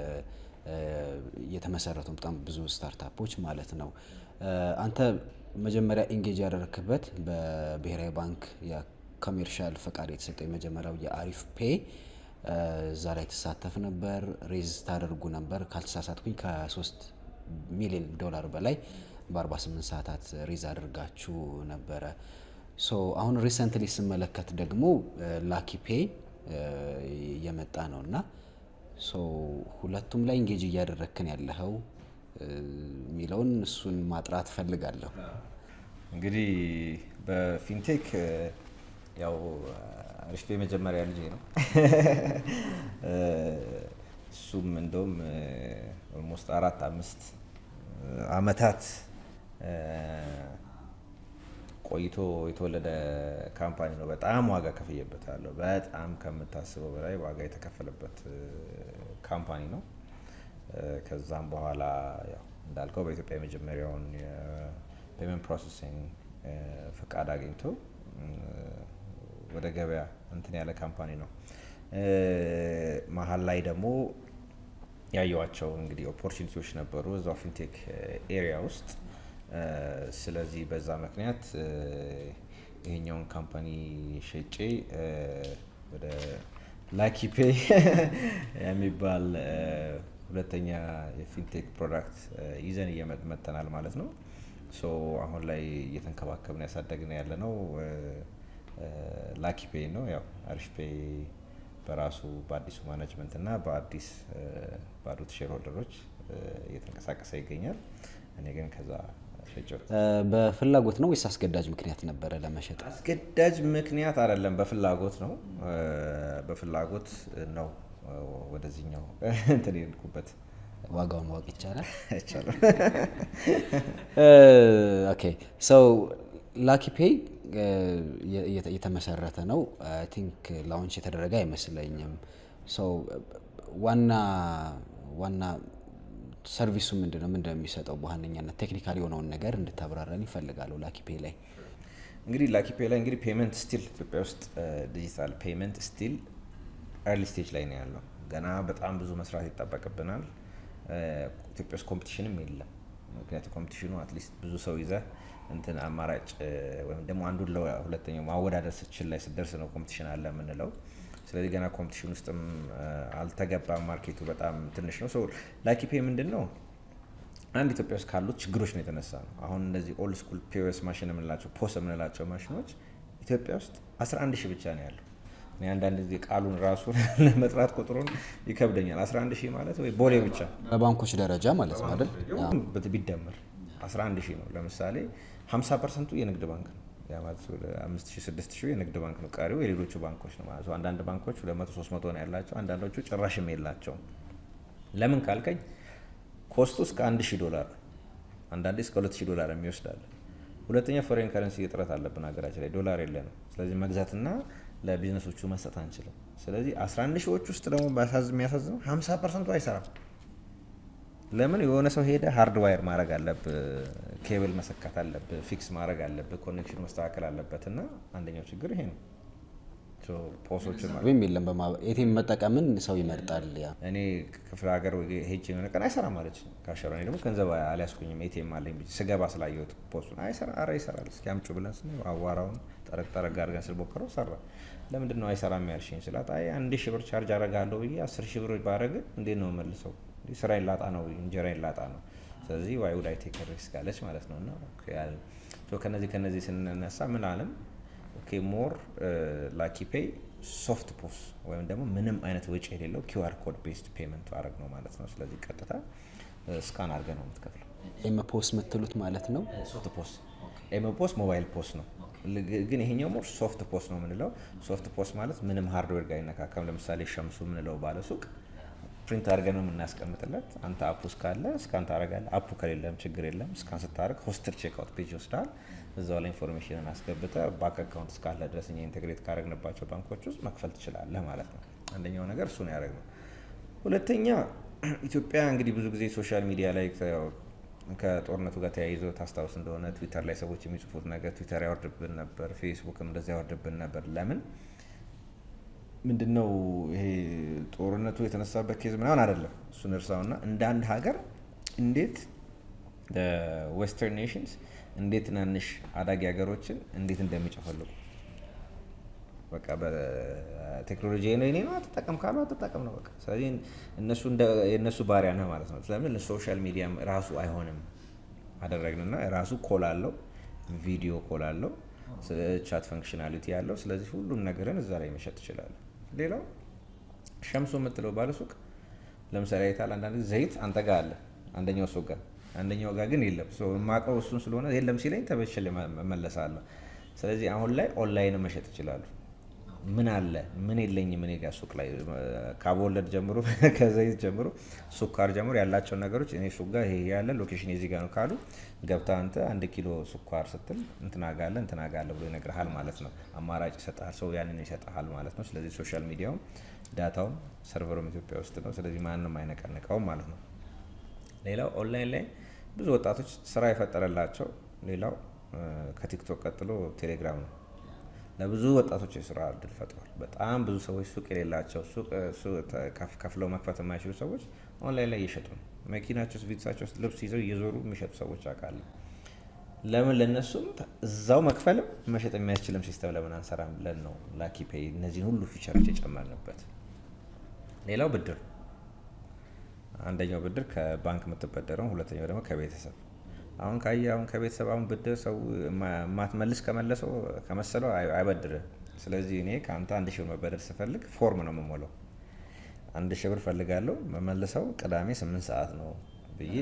Speaker 1: እየተመሰረቱ በጣም ብዙ ስታርታፖች ማለት ነው። አንተ መጀመሪያ ኢንጌጅ ያደረክበት በብሔራዊ ባንክ የኮሜርሻል ፈቃድ የተሰጠው የመጀመሪያው የአሪፍ ፔ እዛ ላይ ትሳተፍ ነበር፣ ሬዝ ታደርጉ ነበር። ካልተሳሳትኩኝ ከሶስት ሚሊዮን ዶላር በላይ በ48 ሰዓታት ሬዝ አድርጋችሁ ነበረ። ሶ አሁን ሪሰንትሊ ስመለከት ደግሞ ላኪ ፔ እየመጣ ነው እና ሶ ሁለቱም ላይ ኢንጌጅ እያደረግክን ያለኸው የሚለውን እሱን ማጥራት ፈልጋለሁ።
Speaker 2: እንግዲህ በፊንቴክ ያው አሪፍ ፔ መጀመሪያ ልጄ ነው። እሱም እንደውም ኦልሞስት አራት አምስት አመታት ቆይቶ የተወለደ ካምፓኒ ነው። በጣም ዋጋ ከፍዬበታለሁ። በጣም ከምታስበው በላይ ዋጋ የተከፈለበት ካምፓኒ ነው። ከዛም በኋላ ያው እንዳልከው በኢትዮጵያ የመጀመሪያውን የፔመንት ፕሮሰሲንግ ፍቃድ አግኝቶ ወደ ገበያ እንትን ያለ ካምፓኒ ነው። መሀል ላይ ደግሞ ያየዋቸው እንግዲህ ኦፖርቹኒቲዎች ነበሩ እዛው ፊንቴክ ኤሪያ ውስጥ። ስለዚህ በዛ ምክንያት ይሄኛውን ካምፓኒ ሸጬ ወደ ላኪፔ የሚባል ሁለተኛ የፊንቴክ ፕሮዳክት ይዘን እየመጠናል ማለት ነው። ሶ አሁን ላይ እየተንከባከብን ያሳደግን ያለ ነው ላኪ ፔይ ነው። ያው አሪፍ ፔይ በራሱ በአዲሱ ማኔጅመንት እና በአዲስ ባሉት ሼር ሆልደሮች እየተንቀሳቀሰ ይገኛል። እኔ ግን ከዛ ሸጬው።
Speaker 1: በፍላጎት ነው ወይስ አስገዳጅ ምክንያት ነበረ ለመሸጥ?
Speaker 2: አስገዳጅ ምክንያት አይደለም፣ በፍላጎት ነው። በፍላጎት ነው ወደዚህኛው እንትን የሄድኩበት።
Speaker 1: ዋጋውን ማወቅ ይቻላል?
Speaker 2: አይቻልም።
Speaker 1: ኦኬ ሰው ላኪ ፔይ የተመሰረተ ነው። አይ ቲንክ ላውንች የተደረገ አይመስለኝም። ሰው ዋና ዋና ሰርቪሱ ምንድን ነው? ምንድን ነው የሚሰጠው? በዋነኛነት ቴክኒካል የሆነውን ነገር እንድታብራራን ይፈልጋሉ። ላኪ ፔይ ላይ
Speaker 2: እንግዲህ ላኪ ፔይ ላይ እንግዲህ ፔመንት ስቲል ኢትዮጵያ ውስጥ ዲጂታል ፔመንት ስቲል ኤርሊ ስቴጅ ላይ ነው ያለው። ገና በጣም ብዙ መስራት ይጠበቅብናል። ኢትዮጵያ ውስጥ ኮምፒቲሽንም የለም። ምክንያቱም ኮምፒቲሽኑ አትሊስት ብዙ ሰው ይዘህ እንትን አማራጭ ወይም ደግሞ አንዱን ለሁለተኛው ማወዳደር ስችል ላይ ስደርስ ነው ኮምፒቲሽን አለ የምንለው። ስለዚህ ገና ኮምፒቲሽን ውስጥም አልተገባም። ማርኬቱ በጣም ትንሽ ነው። ላኪ ፔይ ምንድን ነው? አንድ ኢትዮጵያ ውስጥ ካሉት ችግሮች ነው የተነሳ ነው። አሁን እነዚህ ኦልድ ስኩል ፒኦኤስ ማሽን የምንላቸው ፖስ የምንላቸው ማሽኖች ኢትዮጵያ ውስጥ 11 ሺህ ብቻ ነው ያለው። እኔ አንዳንድ ጊዜ ቃሉን ራሱ ለመጥራት ቁጥሩን ይከብደኛል። 11 ሺህ ማለት ወይ ቦሌ ብቻ
Speaker 1: በባንኮች ደረጃ ማለት ነው አይደል?
Speaker 2: ቢደመር 11 ሺህ ነው። ለምሳሌ 50 ፐርሰንቱ የንግድ ባንክ ነው። ያ ማለት ወደ 5 ሺህ 6 ሺህ የንግድ ባንክ ነው። ቀሪው የሌሎቹ ባንኮች ነው ማለት ነው። አንዳንድ ባንኮች 200 300 ነው ያላቸው፣ አንዳንዶቹ ጭራሽም የላቸውም። ለምን ካልከኝ ኮስቱ እስከ 1000 ዶላር ነው። አንዳንዴ እስከ 2000 ዶላር የሚወስዳል። ሁለተኛ ፎሬን ከረንሲ እጥረት አለብን ሀገራችን ላይ ዶላር የለንም። ስለዚህ መግዛትና ለቢዝነሶቹ መስጠት አንችልም። ስለዚህ 11 ሺዎች ውስጥ ደግሞ የሚያሳዝነው 50 ፐርሰንቱ አይሰራም። ለምን የሆነ ሰው ሄደ ሃርድ ዋየር ማድረግ አለብህ፣ ኬብል መሰካት አለብህ፣ ፊክስ ማድረግ አለብህ፣ ኮኔክሽን መስተካከል አለበት እና አንደኛው ችግር ይሄ ነው። ፖሶችን
Speaker 1: ወይም የለም ኤቲኤም መጠቀምን ሰው ይመርጣል። ያ
Speaker 2: እኔ ክፍለ ሀገር ሄጅ የሆነ ቀን አይሰራም አለች ካሸራ። እኔ ደግሞ ገንዘብ አልያዝኩኝም ኤቲኤም አለኝ ብዬ ስገባ ስላየሁት ፖስቱን አይሰራ፣ ኧረ ይሰራል፣ እስኪ አምጩ ብለን ስን አዋራውን ጠረቅ ጠረግ አድርገን ስንሞክረው ሰራ። ለምንድን ነው አይሰራም ያልሽኝ ስላት፣ አይ አንድ ሺህ ብር ቻርጅ አረጋለሁ ብዬ አስር ሺህ ብር ባረግ እንዴት ነው መልሰው ስራዬን ላጣ ነው እንጀራዬን ላጣ ነው። ስለዚህ ዋይ ውድ አይ ቴክ ሪስክ አለች ማለት ነው። እና ከነዚህ ከነዚህ ስንነሳ ምን አለም ኦኬ ሞር ላኪ ፔይ ሶፍት ፖስ ወይም ደግሞ ምንም አይነት ወጪ የሌለው ኪውአር ኮድ ቤስድ ፔመንት አድረግ ነው ማለት ነው። ስለዚህ ቀጥታ ስካን አድርገ ነው የምትከፍለው።
Speaker 1: ኤም ፖስ የምትሉት ማለት ነው።
Speaker 2: ሶፍት ፖስ ኤም ፖስ ሞባይል ፖስ ነው፣ ግን ይሄኛው ሞር ሶፍት ፖስ ነው የምንለው። ሶፍት ፖስ ማለት ምንም ሃርድዌር ጋር አይነካከም። ለምሳሌ ሸምሱ የምንለው ባለ ሱቅ ፕሪንት አድርገን ነው የምናስቀምጥለት። አንተ አፑ እስካለ እስካን ታደርጋለህ። አፑ ከሌለም ችግር የለም። እስካን ስታደርግ ሆስትድ ቼክአውት ፔጅ ይወስዳል። እዛው ላይ ኢንፎርሜሽንን አስገብተ ባንክ አካውንት እስካለ ድረስ እኛ ኢንቴግሬት ካደረግንባቸው ባንኮች ውስጥ መክፈል ትችላለህ ማለት ነው። አንደኛው ነገር እሱ ነው ያደረግነው። ሁለተኛ ኢትዮጵያ እንግዲህ ብዙ ጊዜ ሶሻል ሚዲያ ላይ ከጦርነቱ ጋር ተያይዞ ታስታውስ እንደሆነ ትዊተር ላይ ሰዎች የሚጽፉት ነገር ትዊተር ያወርድብን ነበር፣ ፌስቡክም እንደዚያ ያወርድብን ነበር። ለምን ምንድነው ይሄ ጦርነቱ የተነሳበት ኬዝ ምናምን አይደለም። እሱን እርሳውና እንደ አንድ ሀገር እንዴት ዌስተርን ኔሽንስ እንዴት ትናንሽ አዳጊ ሀገሮችን እንዴት እንደሚጨፈልቁ በቃ በቴክኖሎጂ ነው የኔ ነው አትጠቀም ካሉ አትጠቀም ነው በቃ። ስለዚህ እነሱ የእነሱ ባሪያ ነህ ማለት ነው። ስለምን ሶሻል ሚዲያም ራሱ አይሆንም አደረግንና ራሱ ኮል አለው፣ ቪዲዮ ኮል አለው፣ ቻት ፈንክሽናሊቲ ያለው። ስለዚህ ሁሉም ነገርን እዛ ላይ መሸጥ ትችላለህ። ሌላው ሸምሶ የምትለው ባለሱቅ ለምሳሌ አይታል አንዳንድ ጊዜ ዘይት አንተ ጋር አለ አንደኛው ሱቅ ጋር አንደኛው ጋር ግን የለም። የማውቀው እሱን ስለሆነ የለም ሲለኝ ተበችል መለሳለሁ። ስለዚህ አሁን ላይ ኦንላይን መሸጥ ይችላሉ። ምን አለ ምን የለኝም እኔ ጋር ሱቅ ላይ ከአቦወለድ ጀምሮ ከዘይት ጀምሮ ሱካር ጀምሮ ያላቸውን ነገሮች እኔ ሱቅ ጋር ይሄ ያለ ሎኬሽን የዚህ ጋር ነው ካሉ ገብታ አንተ አንድ ኪሎ ስኳር ስትል እንትና ጋ አለ እንትና ጋ አለ ብሎ ይነግርሃል ማለት ነው። አማራጭ ይሰጥሃል፣ ሰው ያንን ይሰጥሃል ማለት ነው። ስለዚህ ሶሻል ሚዲያውም ዳታውም ሰርቨሩም ኢትዮጵያ ውስጥ ነው። ስለዚህ ማንም አይነቀንቀውም ማለት ነው። ሌላው ኦንላይን ላይ ብዙ ወጣቶች ስራ የፈጠረላቸው ሌላው ከቲክቶክ ቀጥሎ ቴሌግራም ነው። ለብዙ ወጣቶች የስራ እድል ፈጥሯል። በጣም ብዙ ሰዎች ሱቅ የሌላቸው ሱቅ ከፍለው መክፈት የማይችሉ ሰዎች ኦንላይን ላይ እየሸጡ ነው። መኪናቸው ውስጥ ቤተሰባቸው ውስጥ ልብስ ይዘው እየዞሩ የሚሸጡ ሰዎች አውቃለሁ። ለምን ለእነሱም እዛው መክፈልም መሸጥ የሚያስችልም ሲስተም ለምን አንሰራም ብለን ነው ላኪ ፔይ እነዚህን ሁሉ ፊቸሮች የጨመርንበት። ሌላው ብድር፣ አንደኛው ብድር ከባንክ የምትበደረው፣ ሁለተኛው ደግሞ ከቤተሰብ አሁን ካየ አሁን ከቤተሰብ አሁን ብድር ሰው ማትመልስ ከመለሰው ከመሰለው አይበድርም። ስለዚህ እኔ ከአንተ አንድ ሺህ ብር መበደር ስፈልግ ፎርም ነው የምሞላው። አንድ ሺህ ብር ፈልጋለሁ መመልሰው ቅዳሜ ስምንት ሰዓት ነው ብዬ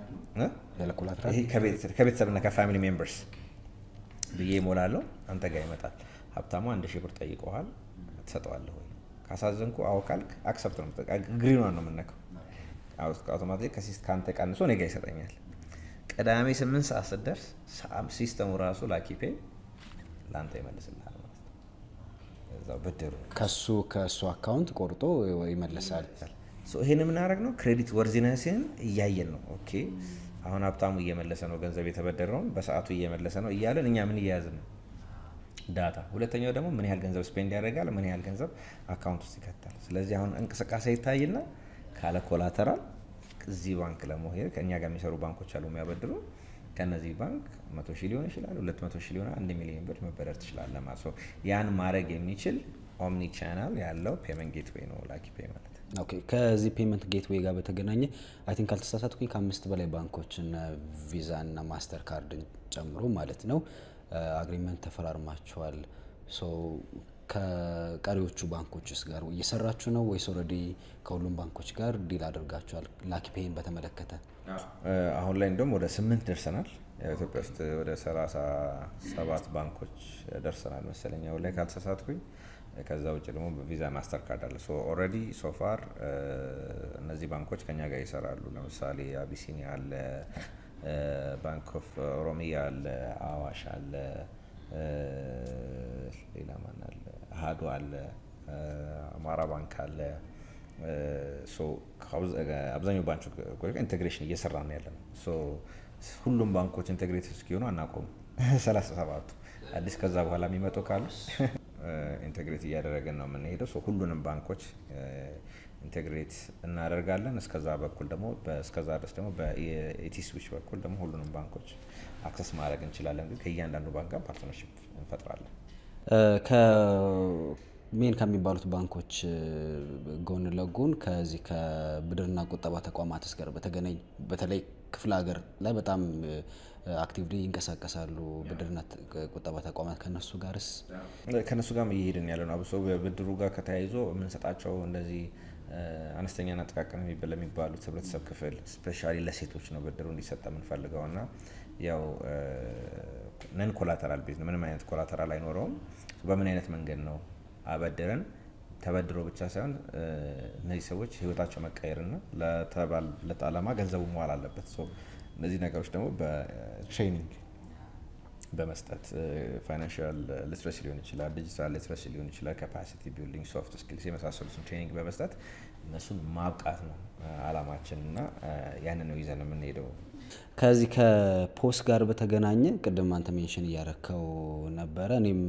Speaker 2: ይሄ ከቤተሰብና ከፋሚሊ ሜምበርስ ብዬ ይሞላለሁ። አንተ ጋር ይመጣል። ሀብታሙ አንድ ሺህ ብር ጠይቀዋል፣ ትሰጠዋለህ ወይ? ካሳዘንኩ አዎ ካልክ አክሰፕት ነው ግሪኗን ነው የምነካው። አውቶማቲክ ከአንተ ቀንሶ እኔ ጋ ይሰጠኛል። ቅዳሜ ስምንት ሰዓት ስትደርስ ሲስተሙ ራሱ ላኪፔ ለአንተ ይመልስልሃል ማለት ነው። እዛው ብድሩ
Speaker 1: ከሱ ከእሱ አካውንት ቆርጦ ይመልሳል።
Speaker 2: ይህን የምናደርግ ነው ክሬዲት ወርዚነስን እያየን ነው። ኦኬ አሁን ሀብታሙ እየመለሰ ነው ገንዘብ የተበደረውን በሰዓቱ እየመለሰ ነው እያለን እኛ ምን እያያዝን ነው ዳታ። ሁለተኛው ደግሞ ምን ያህል ገንዘብ ስፔንድ ያደርጋል፣ ምን ያህል ገንዘብ አካውንት ውስጥ ይከታል። ስለዚህ አሁን እንቅስቃሴ ይታይና ካለ ኮላተራል እዚህ ባንክ ለመሄድ ከእኛ ጋር የሚሰሩ ባንኮች አሉ የሚያበድሩ ከነዚህ ባንክ መቶ ሺህ ሊሆን ይችላል፣ ሁለት መቶ ሺህ ሊሆን አንድ ሚሊዮን ብር መበደር ትችላለህ ማለት ነው። ያን ማድረግ የሚችል ኦምኒ ቻናል ያለው ፔመንት ጌትዌይ ነው ላኪ ፔይ ማለት።
Speaker 1: ኦኬ ከዚህ ፔመንት ጌትዌይ ጋር በተገናኘ አይ ቲንክ ካልተሳሳትኩኝ ከአምስት በላይ ባንኮች እነ ቪዛ እና ማስተር ካርድን ጨምሮ ማለት ነው አግሪመንት ተፈራርማችኋል። ሶ ከቀሪዎቹ ባንኮችስ ጋር እየሰራችሁ ነው ወይስ ኦልሬዲ ከሁሉም ባንኮች ጋር ዲል አድርጋችኋል? ላኪ ፔይን በተመለከተ
Speaker 2: አሁን ላይ እንደውም ወደ ስምንት ደርሰናል። ኢትዮጵያ ውስጥ ወደ ሰላሳ ሰባት ባንኮች ደርሰናል መሰለኝ አሁን ላይ ካልተሳሳትኩኝ። ከዛ ውጭ ደግሞ በቪዛ ማስተር ካርድ አለ። ኦልሬዲ ሶፋር እነዚህ ባንኮች ከኛ ጋር ይሰራሉ። ለምሳሌ አቢሲኒያ አለ፣ ባንክ ኦፍ ኦሮሚያ አለ፣ አዋሽ አለ፣ ሌላ ማን አለ፣ አሀዱ አለ፣ አማራ ባንክ አለ። አብዛኛው ባንኮች ኢንቴግሬሽን እየሰራ ነው ያለ ነው። ሁሉም ባንኮች ኢንቴግሬት እስኪሆኑ አናቆሙ። ሰላሳ ሰባቱ አዲስ ከዛ በኋላ የሚመጡ ካሉ ኢንቴግሬት እያደረግን ነው የምንሄደው። ሁሉንም ባንኮች ኢንቴግሬት እናደርጋለን። እስከዛ በኩል ደግሞ እስከዛ ድረስ ደግሞ በኢቲ ስዊች በኩል ደግሞ ሁሉንም ባንኮች አክሰስ ማድረግ እንችላለን። ግን ከእያንዳንዱ ባንክ ጋር ፓርትነርሽፕ እንፈጥራለን።
Speaker 1: ሜን ከሚባሉት ባንኮች ጎን ለጎን ከዚህ ከብድርና ቁጠባ ተቋማትስ ጋር በተገናኝ በተለይ ክፍለ ሀገር ላይ በጣም አክቲቭሊ ይንቀሳቀሳሉ ብድርና ቁጠባ ተቋማት ከነሱ ጋርስ
Speaker 2: ከነሱ ጋር እየሄድን ያለ ነው። አብሶ ብድሩ ጋር ከተያይዞ የምንሰጣቸው እንደዚህ አነስተኛና ጥቃቅን ለሚባሉት ህብረተሰብ ክፍል ስፔሻሊ ለሴቶች ነው ብድሩ እንዲሰጠ የምንፈልገው እና ያው ነን ኮላተራል ቤዝ ነው። ምንም አይነት ኮላተራል አይኖረውም። በምን አይነት መንገድ ነው አበድረን ተበድሮ ብቻ ሳይሆን እነዚህ ሰዎች ህይወታቸው መቀየርና ለተባለት ዓላማ ገንዘቡ መዋል አለበት። እነዚህ ነገሮች ደግሞ በትሬኒንግ በመስጠት ፋይናንሽል ሊትረሲ ሊሆን ይችላል፣ ዲጂታል ሊትረሲ ሊሆን ይችላል፣ ካፓሲቲ ቢልዲንግ፣ ሶፍት ስኪልስ የመሳሰሉትን ትሬኒንግ በመስጠት እነሱን ማብቃት ነው አላማችን እና ያንን ነው ይዘን የምንሄደው።
Speaker 1: ከዚህ ከፖስ ጋር በተገናኘ ቅድም አንተ ሜንሽን እያረከው ነበረ እኔም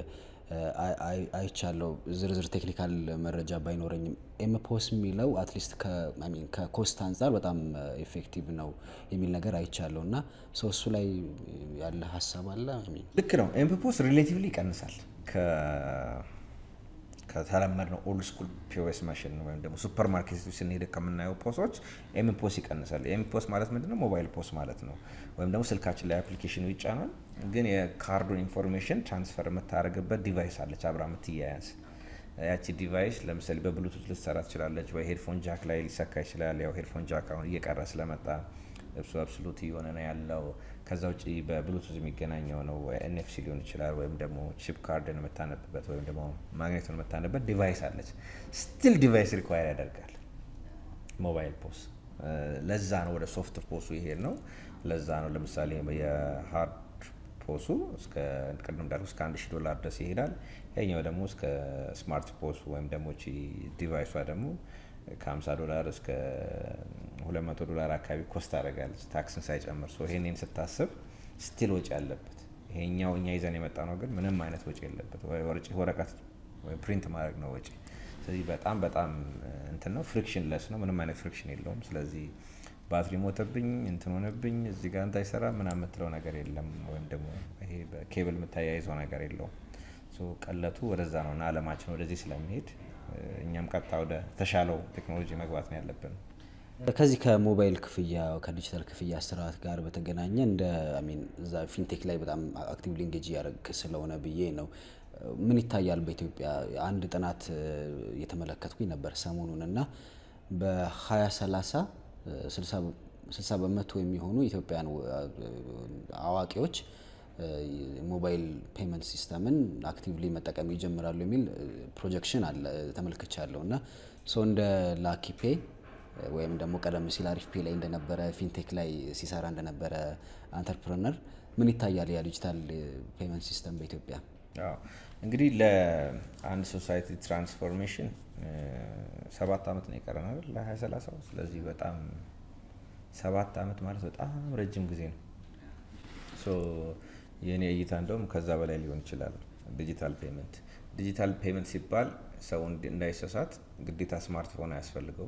Speaker 1: አይቻለው ዝርዝር ቴክኒካል መረጃ ባይኖረኝም ኤምፖስ የሚለው አትሊስት ከኮስት አንጻር በጣም ኤፌክቲቭ ነው የሚል ነገር አይቻለው እና ሰው እሱ ላይ ያለ ሀሳብ አለ።
Speaker 2: ልክ ነው። ኤምፖስ ሪሌቲቭሊ ይቀንሳል ከተለመድ ነው ኦልድ ስኩል ፒኦኤስ ማሽን ወይም ደግሞ ሱፐር ማርኬት ስንሄድ ከምናየው ፖሶች ኤምፖስ ይቀንሳል። ኤምፖስ ማለት ምንድነው? ሞባይል ፖስ ማለት ነው። ወይም ደግሞ ስልካችን ላይ አፕሊኬሽኑ ይጫናል፣ ግን የካርዱን ኢንፎርሜሽን ትራንስፈር የምታደርግበት ዲቫይስ አለች አብራ የምትያያዝ ያቺ ዲቫይስ ለምሳሌ በብሉቱዝ ልትሰራ ትችላለች፣ ወይ ሄድፎን ጃክ ላይ ሊሰካ ይችላል። ያው ሄድፎን ጃክ አሁን እየቀረ ስለመጣ እሱ አብሶሉት የሆነ ነው ያለው። ከዛ ውጭ በብሉቱዝ የሚገናኘው ነው ኤንኤፍሲ ሊሆን ይችላል፣ ወይም ደግሞ ቺፕ ካርድን የምታነብበት ወይም ደግሞ ማግኔቱን የምታነብበት ዲቫይስ አለች። ስቲል ዲቫይስ ሪኳየር ያደርጋል ሞባይል ፖስ። ለዛ ነው ወደ ሶፍት ፖሱ ይሄድ ነው። ለዛ ነው ለምሳሌ የሀርድ ፖሱ እስከ ቅድም እንዳልኩ እስከ አንድ ሺህ ዶላር ድረስ ይሄዳል። ያኛው ደግሞ እስከ ስማርት ፖሱ ወይም ደግሞ ቺ ዲቫይሷ ደግሞ ከ50 ዶላር እስከ 200 ዶላር አካባቢ ኮስት ታደርጋለች ታክስን ሳይጨምር። ሶ ይሄንን ስታስብ ስቲል ወጪ አለበት። ይሄኛው እኛ ይዘን የመጣ ነው ግን ምንም አይነት ወጪ የለበት። ወረቀት ፕሪንት ማድረግ ነው ወጪ። ስለዚህ በጣም በጣም እንትን ነው፣ ፍሪክሽን ለስ ነው። ምንም አይነት ፍሪክሽን የለውም። ስለዚህ ባትሪ ሞተብኝ እንትን ሆነብኝ እዚህ ጋር እንትን አይሰራ ምናምን የምትለው ነገር የለም። ወይም ደግሞ ይሄ በኬብል የምታያይዘው ነገር የለውም። ቀለቱ ወደዛ ነው እና አለማችን ወደዚህ ስለሚሄድ እኛም ቀጥታ ወደ ተሻለው ቴክኖሎጂ መግባት ነው ያለብን።
Speaker 1: ከዚህ ከሞባይል ክፍያ ከዲጂታል ክፍያ ስርዓት ጋር በተገናኘ እንደ ሚን እዛ ፊንቴክ ላይ በጣም አክቲቭሊ ኢንጌጅ እያደረግ ስለሆነ ብዬ ነው። ምን ይታያል በኢትዮጵያ? አንድ ጥናት እየተመለከትኩኝ ነበር ሰሞኑን እና በ2030 60 በመቶ የሚሆኑ ኢትዮጵያን አዋቂዎች ሞባይል ፔመንት ሲስተምን አክቲቭሊ መጠቀም ይጀምራሉ የሚል ፕሮጀክሽን አለ ተመልክቻለሁ። እና ሰው እንደ ላኪፔ ወይም ደግሞ ቀደም ሲል አሪፍ ፔ ላይ እንደነበረ ፊንቴክ ላይ ሲሰራ እንደነበረ አንተርፕረነር ምን ይታያል ያ ዲጂታል ፔመንት ሲስተም በኢትዮጵያ?
Speaker 2: እንግዲህ ለአንድ ሶሳይቲ ትራንስፎርሜሽን ሰባት ዓመት ነው የቀረን አይደል? ለሀያ ሰላሳው ስለዚህ በጣም ሰባት ዓመት ማለት በጣም ረጅም ጊዜ ነው። የእኔ እይታ እንደውም ከዛ በላይ ሊሆን ይችላል። ዲጂታል ፔመንት ዲጂታል ፔመንት ሲባል ሰው እንዳይሰሳት ግዴታ ስማርትፎን አያስፈልገው።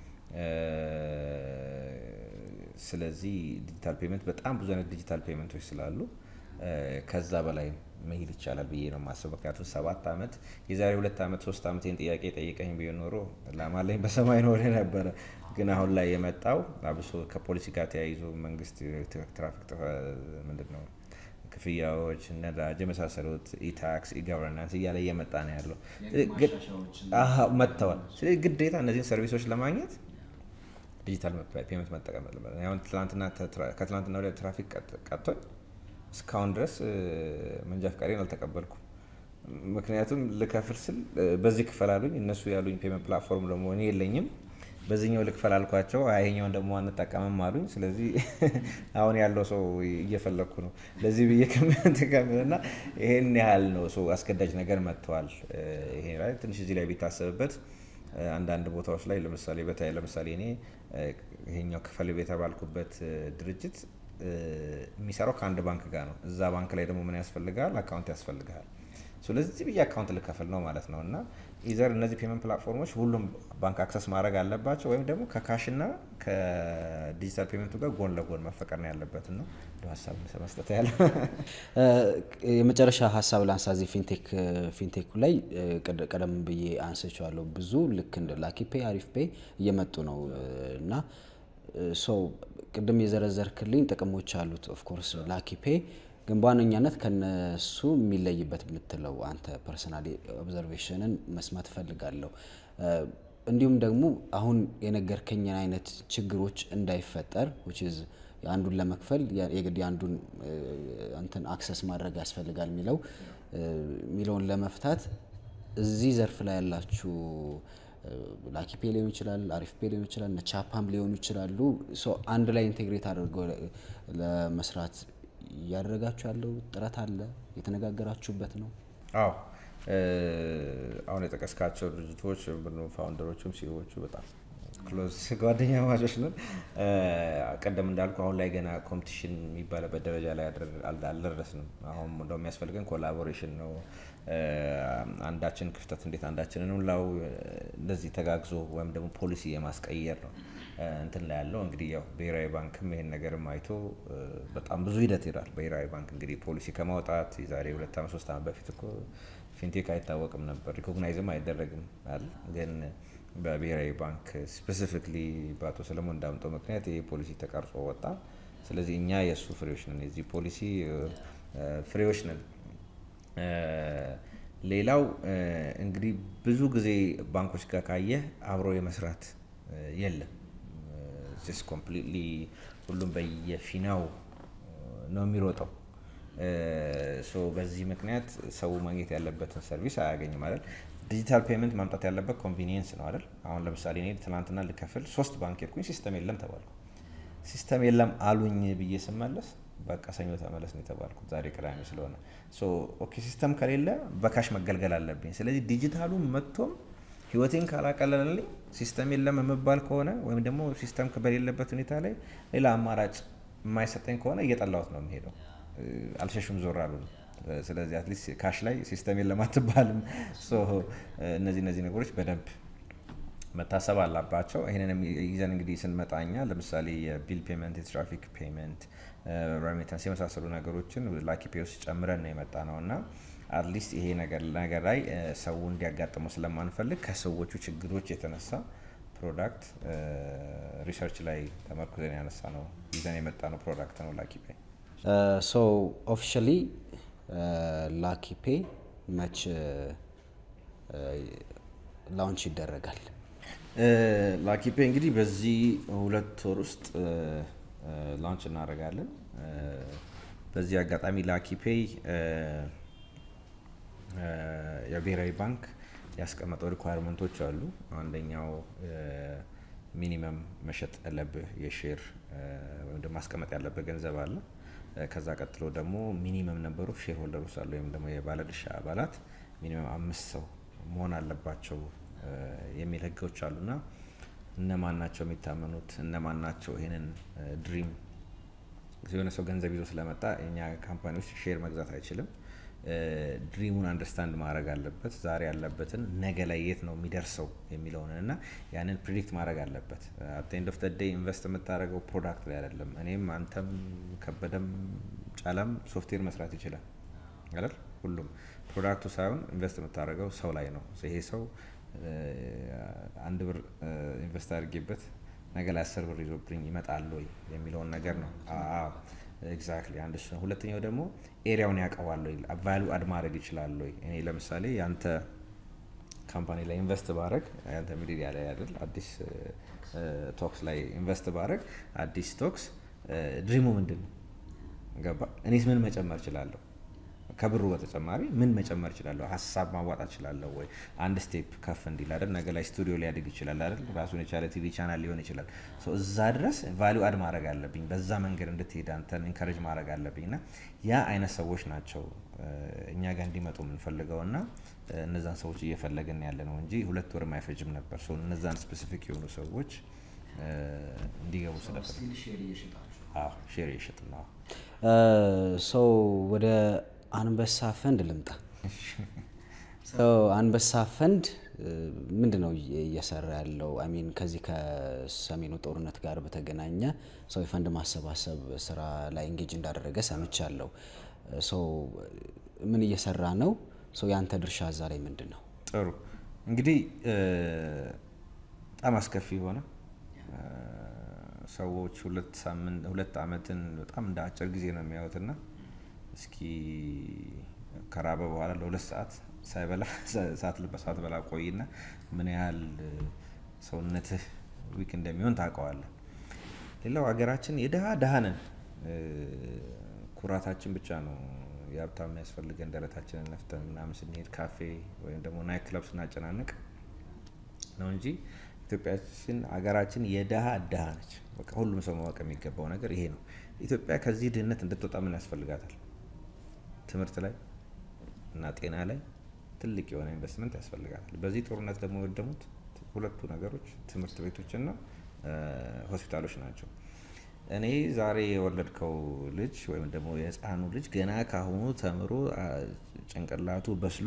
Speaker 2: ስለዚህ ዲጂታል ፔመንት በጣም ብዙ አይነት ዲጂታል ፔመንቶች ስላሉ ከዛ በላይ መሄድ ይቻላል ብዬ ነው የማስበው። ምክንያቱም ሰባት ዓመት የዛሬ ሁለት ዓመት ሶስት ዓመት ይህን ጥያቄ ጠይቀኝ ቢሆን ኖሮ ላማለኝ በሰማይ ኖረ ነበረ። ግን አሁን ላይ የመጣው አብሶ ከፖሊሲ ጋር ተያይዞ መንግስት ትራፊክ ምንድን ነው ክፍያዎች፣ ነዳጅ የመሳሰሉት ኢታክስ፣ ኢገቨርናንስ እያለ እየመጣ ነው ያለው መጥተዋል። ስለዚህ ግዴታ እነዚህን ሰርቪሶች ለማግኘት ዲጂታል ፔመንት መጠቀም አለበት። አሁን ከትላንትና ወዲያ ትራፊክ ቀጥቶኝ እስካሁን ድረስ መንጃ ፈቃዴን አልተቀበልኩም። ምክንያቱም ልከፍል ስል በዚህ ክፈል አሉኝ። እነሱ ያሉኝ ፔመንት ፕላትፎርም ደግሞ እኔ የለኝም። በዚህኛው ልክፈል አልኳቸው። ይሄኛውን ደግሞ አንጠቀምም አሉኝ። ስለዚህ አሁን ያለው ሰው እየፈለግኩ ነው ለዚህ ብዬ ከምትቀምና ይሄን ያህል ነው ሰው አስገዳጅ ነገር መጥተዋል። ይሄ ላይ ትንሽ እዚህ ላይ ቢታሰብበት አንዳንድ ቦታዎች ላይ ለምሳሌ በተለይ ለምሳሌ እኔ ይሄኛው ክፈል የተባልኩበት ድርጅት የሚሰራው ከአንድ ባንክ ጋር ነው። እዛ ባንክ ላይ ደግሞ ምን ያስፈልጋል? አካውንት ያስፈልግሃል። ስለዚህ ብዬ አካውንት ልከፍል ነው ማለት ነው። እና ኢዘር እነዚህ ፔመንት ፕላትፎርሞች ሁሉም ባንክ አክሰስ ማድረግ አለባቸው ወይም ደግሞ ከካሽና ከዲጂታል ፔመንቱ ጋር ጎን ለጎን መፈቀር ነው ያለበት ነው ሀሳብ መስጠት ያለ
Speaker 1: የመጨረሻ ሀሳብ ላንሳ። እዚህ ፊንቴክ ፊንቴኩ ላይ ቀደም ብዬ አንስቼዋለሁ። ብዙ ልክ እንደ ላኪፔ አሪፍ ፔ እየመጡ ነው እና ሰው ቅድም የዘረዘርክልኝ ጥቅሞች አሉት። ኦፍኮርስ ላኪፔ ግን በዋነኛነት ከነሱ የሚለይበት የምትለው አንተ ፐርሰናሊ ኦብዘርቬሽንን መስማት እፈልጋለሁ። እንዲሁም ደግሞ አሁን የነገርከኝን አይነት ችግሮች እንዳይፈጠር አንዱን ለመክፈል የግድ የአንዱን እንትን አክሰስ ማድረግ ያስፈልጋል የሚለው የሚለውን ለመፍታት እዚህ ዘርፍ ላይ ያላችሁ ላኪፔ ሊሆን ይችላል፣ አሪፍ ፔ ሊሆን ይችላል፣ ቻፓም ሊሆኑ ይችላሉ። አንድ ላይ ኢንቴግሬት አድርገው ለመስራት እያደረጋችሁ ያለው ጥረት አለ? የተነጋገራችሁበት ነው?
Speaker 2: አዎ አሁን የጠቀስካቸው ድርጅቶች ፋውንደሮቹም ሲዎቹ በጣም ክሎዝ ጓደኛ ማቾች ነን። ቀደም እንዳልኩ አሁን ላይ ገና ኮምፒቲሽን የሚባልበት ደረጃ ላይ አልደረስንም። አሁን እንደው የሚያስፈልገን ኮላቦሬሽን ነው። አንዳችን ክፍተት እንዴት አንዳችንን እንሙላው፣ እንደዚህ ተጋግዞ ወይም ደግሞ ፖሊሲ የማስቀየር ነው እንትን ላይ ያለው እንግዲህ ያው ብሔራዊ ባንክም ይሄን ነገርም አይቶ በጣም ብዙ ሂደት ይላል። ብሔራዊ ባንክ እንግዲህ ፖሊሲ ከማውጣት የዛሬ ሁለት ዓመት ሶስት ዓመት በፊት እኮ ፊንቴክ አይታወቅም ነበር፣ ሪኮግናይዝም አይደረግም አለ ግን በብሔራዊ ባንክ ስፔሲፊክሊ በአቶ ሰለሞን እንዳምጠው ምክንያት ይህ ፖሊሲ ተቀርጾ ወጣ። ስለዚህ እኛ የእሱ ፍሬዎች ነን፣ የዚህ ፖሊሲ ፍሬዎች ነን። ሌላው እንግዲህ ብዙ ጊዜ ባንኮች ጋር ካየህ አብሮ የመስራት የለም። ኮምፕሊትሊ ሁሉም በየፊናው ነው የሚሮጠው። ሶ በዚህ ምክንያት ሰው ማግኘት ያለበትን ሰርቪስ አያገኝም ማለት ዲጂታል ፔመንት ማምጣት ያለበት ኮንቪኒየንስ ነው አይደል? አሁን ለምሳሌ እኔ ትናንትና ልከፍል ሶስት ባንክ ሄድኩኝ፣ ሲስተም የለም ተባልኩ። ሲስተም የለም አሉኝ ብዬ ስመለስ በቃ ሰኞ ተመለስ ነው የተባልኩት፣ ዛሬ ቅዳሜ ስለሆነ። ኦኬ ሲስተም ከሌለ በካሽ መገልገል አለብኝ። ስለዚህ ዲጂታሉ መጥቶም ህይወቴን ካላቀለለልኝ ሲስተም የለም የምባል ከሆነ ወይም ደግሞ ሲስተም በሌለበት ሁኔታ ላይ ሌላ አማራጭ የማይሰጠኝ ከሆነ እየጠላሁት ነው የሚሄደው። አልሸሹም ዞር አሉ። ስለዚህ አትሊስት ካሽ ላይ ሲስተም የለም አትባልም። እነዚህ እነዚህ ነገሮች በደንብ መታሰብ አላባቸው። ይህንን ይዘን እንግዲህ ስንመጣኛ ለምሳሌ የቢል ፔመንት፣ የትራፊክ ፔመንት፣ ሬሚታንስ የመሳሰሉ ነገሮችን ላኪ ፔ ውስጥ ጨምረን ነው የመጣ ነው እና አትሊስት ይሄ ነገር ነገር ላይ ሰው እንዲያጋጥመው ስለማንፈልግ ከሰዎቹ ችግሮች የተነሳ ፕሮዳክት ሪሰርች ላይ ተመርኩዘን ያነሳ ነው ይዘን የመጣ ነው ፕሮዳክት ነው ላኪ ፔ።
Speaker 1: ሶ ኦፊሻሊ ላኪ ፔ መች ላውንች ይደረጋል?
Speaker 2: ላኪ ፔ እንግዲህ በዚህ ሁለት ወር ውስጥ ላውንች እናደርጋለን። በዚህ አጋጣሚ ላኪ ፔይ የብሔራዊ ባንክ ያስቀመጠው ሪኳየርመንቶች አሉ። አንደኛው ሚኒመም መሸጥ ያለብህ የሼር ወይም ደግሞ ማስቀመጥ ያለብህ ገንዘብ አለ። ከዛ ቀጥሎ ደግሞ ሚኒመም ነበሩ ሼር ሆልደሮች አሉ ወይም ደግሞ የባለድርሻ አባላት ሚኒመም አምስት ሰው መሆን አለባቸው የሚል ህጎች አሉና እነማን ናቸው የሚታመኑት? እነማን ናቸው ይህንን ድሪም የሆነ ሰው ገንዘብ ይዞ ስለመጣ የኛ ካምፓኒ ውስጥ ሼር መግዛት አይችልም። ድሪሙን አንደርስታንድ ማድረግ አለበት። ዛሬ ያለበትን ነገ ላይ የት ነው የሚደርሰው የሚለውን እና ያንን ፕሪዲክት ማድረግ አለበት። አት ኤንድ ኦፍ ደ ዴይ ኢንቨስት የምታደርገው ፕሮዳክት ላይ አይደለም። እኔም አንተም ከበደም ጫላም ሶፍትዌር መስራት ይችላል አይደል? ሁሉም ፕሮዳክቱ ሳይሆን ኢንቨስት የምታደርገው ሰው ላይ ነው። ይሄ ሰው አንድ ብር ኢንቨስት አድርጌበት ነገ ላይ አስር ብር ይዞብኝ ይመጣል ወይ የሚለውን ነገር ነው። ኤግዛክትሊ አንድ እሱ ነው። ሁለተኛው ደግሞ ኤሪያውን ያውቀዋል ወይ ቫሉ አድ ማድረግ ይችላል ወይ። እኔ ለምሳሌ ያንተ ካምፓኒ ላይ ኢንቨስት ባረግ ያንተ ሚዲያ ላይ አይደል አዲስ ቶክስ ላይ ኢንቨስት ባረግ አዲስ ቶክስ ድሪሙ ምንድን ነው ገባ? እኔስ ምን መጨመር እችላለሁ? ከብሩ በተጨማሪ ምን መጨመር እችላለሁ? ሀሳብ ማዋጣት እችላለሁ ወይ? አንድ ስቴፕ ከፍ እንዲል አይደል? ነገ ላይ ስቱዲዮ ሊያድግ ይችላል አይደል? ራሱን የቻለ ቲቪ ቻናል ሊሆን ይችላል። እዛ ድረስ ቫሊዩ አድ ማድረግ አለብኝ። በዛ መንገድ እንድትሄድ አንተን ኢንካሬጅ ማድረግ አለብኝ እና ያ አይነት ሰዎች ናቸው እኛ ጋር እንዲመጡ የምንፈልገው እና እነዛን ሰዎች እየፈለግን ያለ ነው እንጂ ሁለት ወርም አይፈጅም ነበር። እነዛን ስፔሲፊክ የሆኑ ሰዎች እንዲገቡ ስለፈለግ ሼር እየሸጥ ነው።
Speaker 1: ሰው ወደ አንበሳ ፈንድ ልምጣ። አንበሳ ፈንድ ምንድን ነው እየሰራ ያለው? አሚን ከዚህ ከሰሜኑ ጦርነት ጋር በተገናኘ ሰው የፈንድ ማሰባሰብ ስራ ላይ እንጌጅ እንዳደረገ ሰምቻለሁ። ሰው ምን እየሰራ ነው? ሰው የአንተ ድርሻ እዛ ላይ ምንድን ነው?
Speaker 2: ጥሩ እንግዲህ በጣም አስከፊ የሆነ ሰዎች ሁለት ሳምንት ሁለት አመትን በጣም እንደ አጭር ጊዜ ነው የሚያዩትና እስኪ ከራበ በኋላ ለሁለት ሰዓት ሳይበላ ሰዓት በላ ቆይና ምን ያህል ሰውነትህ ዊክ እንደሚሆን ታውቀዋለህ። ሌላው ሀገራችን የድሃ ድሃ ነን። ኩራታችን ብቻ ነው የሀብታም የሚያስፈልገን ደረታችንን ነፍተን ምናምን ስንሄድ ካፌ ወይም ደግሞ ናይት ክለብ ስናጨናንቅ ነው እንጂ ኢትዮጵያችን ሀገራችን የድሃ ድሃ ነች። በቃ ሁሉም ሰው ማወቅ የሚገባው ነገር ይሄ ነው። ኢትዮጵያ ከዚህ ድህነት እንድትወጣ ምን ያስፈልጋታል? ትምህርት ላይ እና ጤና ላይ ትልቅ የሆነ ኢንቨስትመንት ያስፈልጋታል። በዚህ ጦርነት ደግሞ የወደሙት ሁለቱ ነገሮች ትምህርት ቤቶችና ሆስፒታሎች ናቸው። እኔ ዛሬ የወለድከው ልጅ ወይም ደግሞ የህፃኑ ልጅ ገና ካሁኑ ተምሮ ጭንቅላቱ በስሎ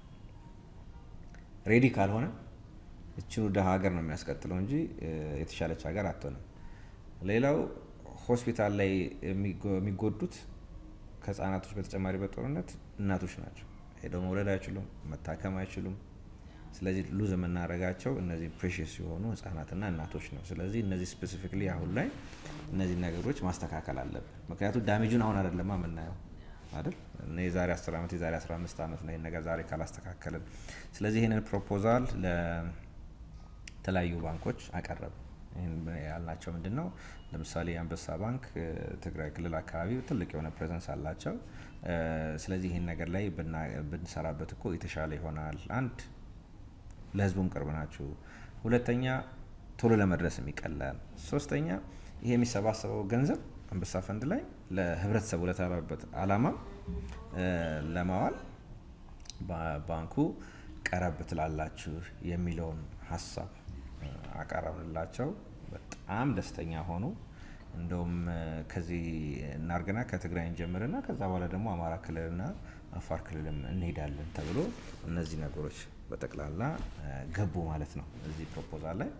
Speaker 2: ሬዲ ካልሆነ እችኑ ደሀ ሀገር ነው የሚያስቀጥለው እንጂ የተሻለች ሀገር አትሆንም። ሌላው ሆስፒታል ላይ የሚጎዱት ከህጻናቶች በተጨማሪ በጦርነት እናቶች ናቸው። ሄደው መውለድ አይችሉም፣ መታከም አይችሉም። ስለዚህ ሉዝ የምናደርጋቸው እነዚህ ፕሬሽስ የሆኑ ህጻናትና እናቶች ነው። ስለዚህ እነዚህ ስፔሲፊክሊ አሁን ላይ እነዚህ ነገሮች ማስተካከል አለብን። ምክንያቱም ዳሜጁን አሁን አይደለማ የምናየው አይደል የዛሬ 10 ዓመት የዛሬ 15 ዓመት ነው ይህን ነገር ዛሬ ካላስተካከልን። ስለዚህ ይህንን ፕሮፖዛል ለተለያዩ ባንኮች አቀረብ ይህን ያልናቸው ምንድን ነው? ለምሳሌ የአንበሳ ባንክ ትግራይ ክልል አካባቢ ትልቅ የሆነ ፕሬዘንስ አላቸው። ስለዚህ ይህን ነገር ላይ ብንሰራበት እኮ የተሻለ ይሆናል። አንድ ለህዝቡም ቅርብ ናችሁ፣ ሁለተኛ ቶሎ ለመድረስም ይቀላል፣ ሶስተኛ ይሄ የሚሰባሰበው ገንዘብ አንበሳ ፈንድ ላይ ለህብረተሰቡ ለተባበት አላማ ለማዋል ባንኩ ቀረብ ትላላችሁ የሚለውን ሀሳብ አቀረብንላቸው። በጣም ደስተኛ ሆኑ። እንደውም ከዚህ እናርግና ከትግራይ እንጀምርና ከዛ በኋላ ደግሞ አማራ ክልልና አፋር ክልልም እንሄዳለን ተብሎ እነዚህ ነገሮች በጠቅላላ ገቡ ማለት ነው። እዚህ ፕሮፖዛል ላይ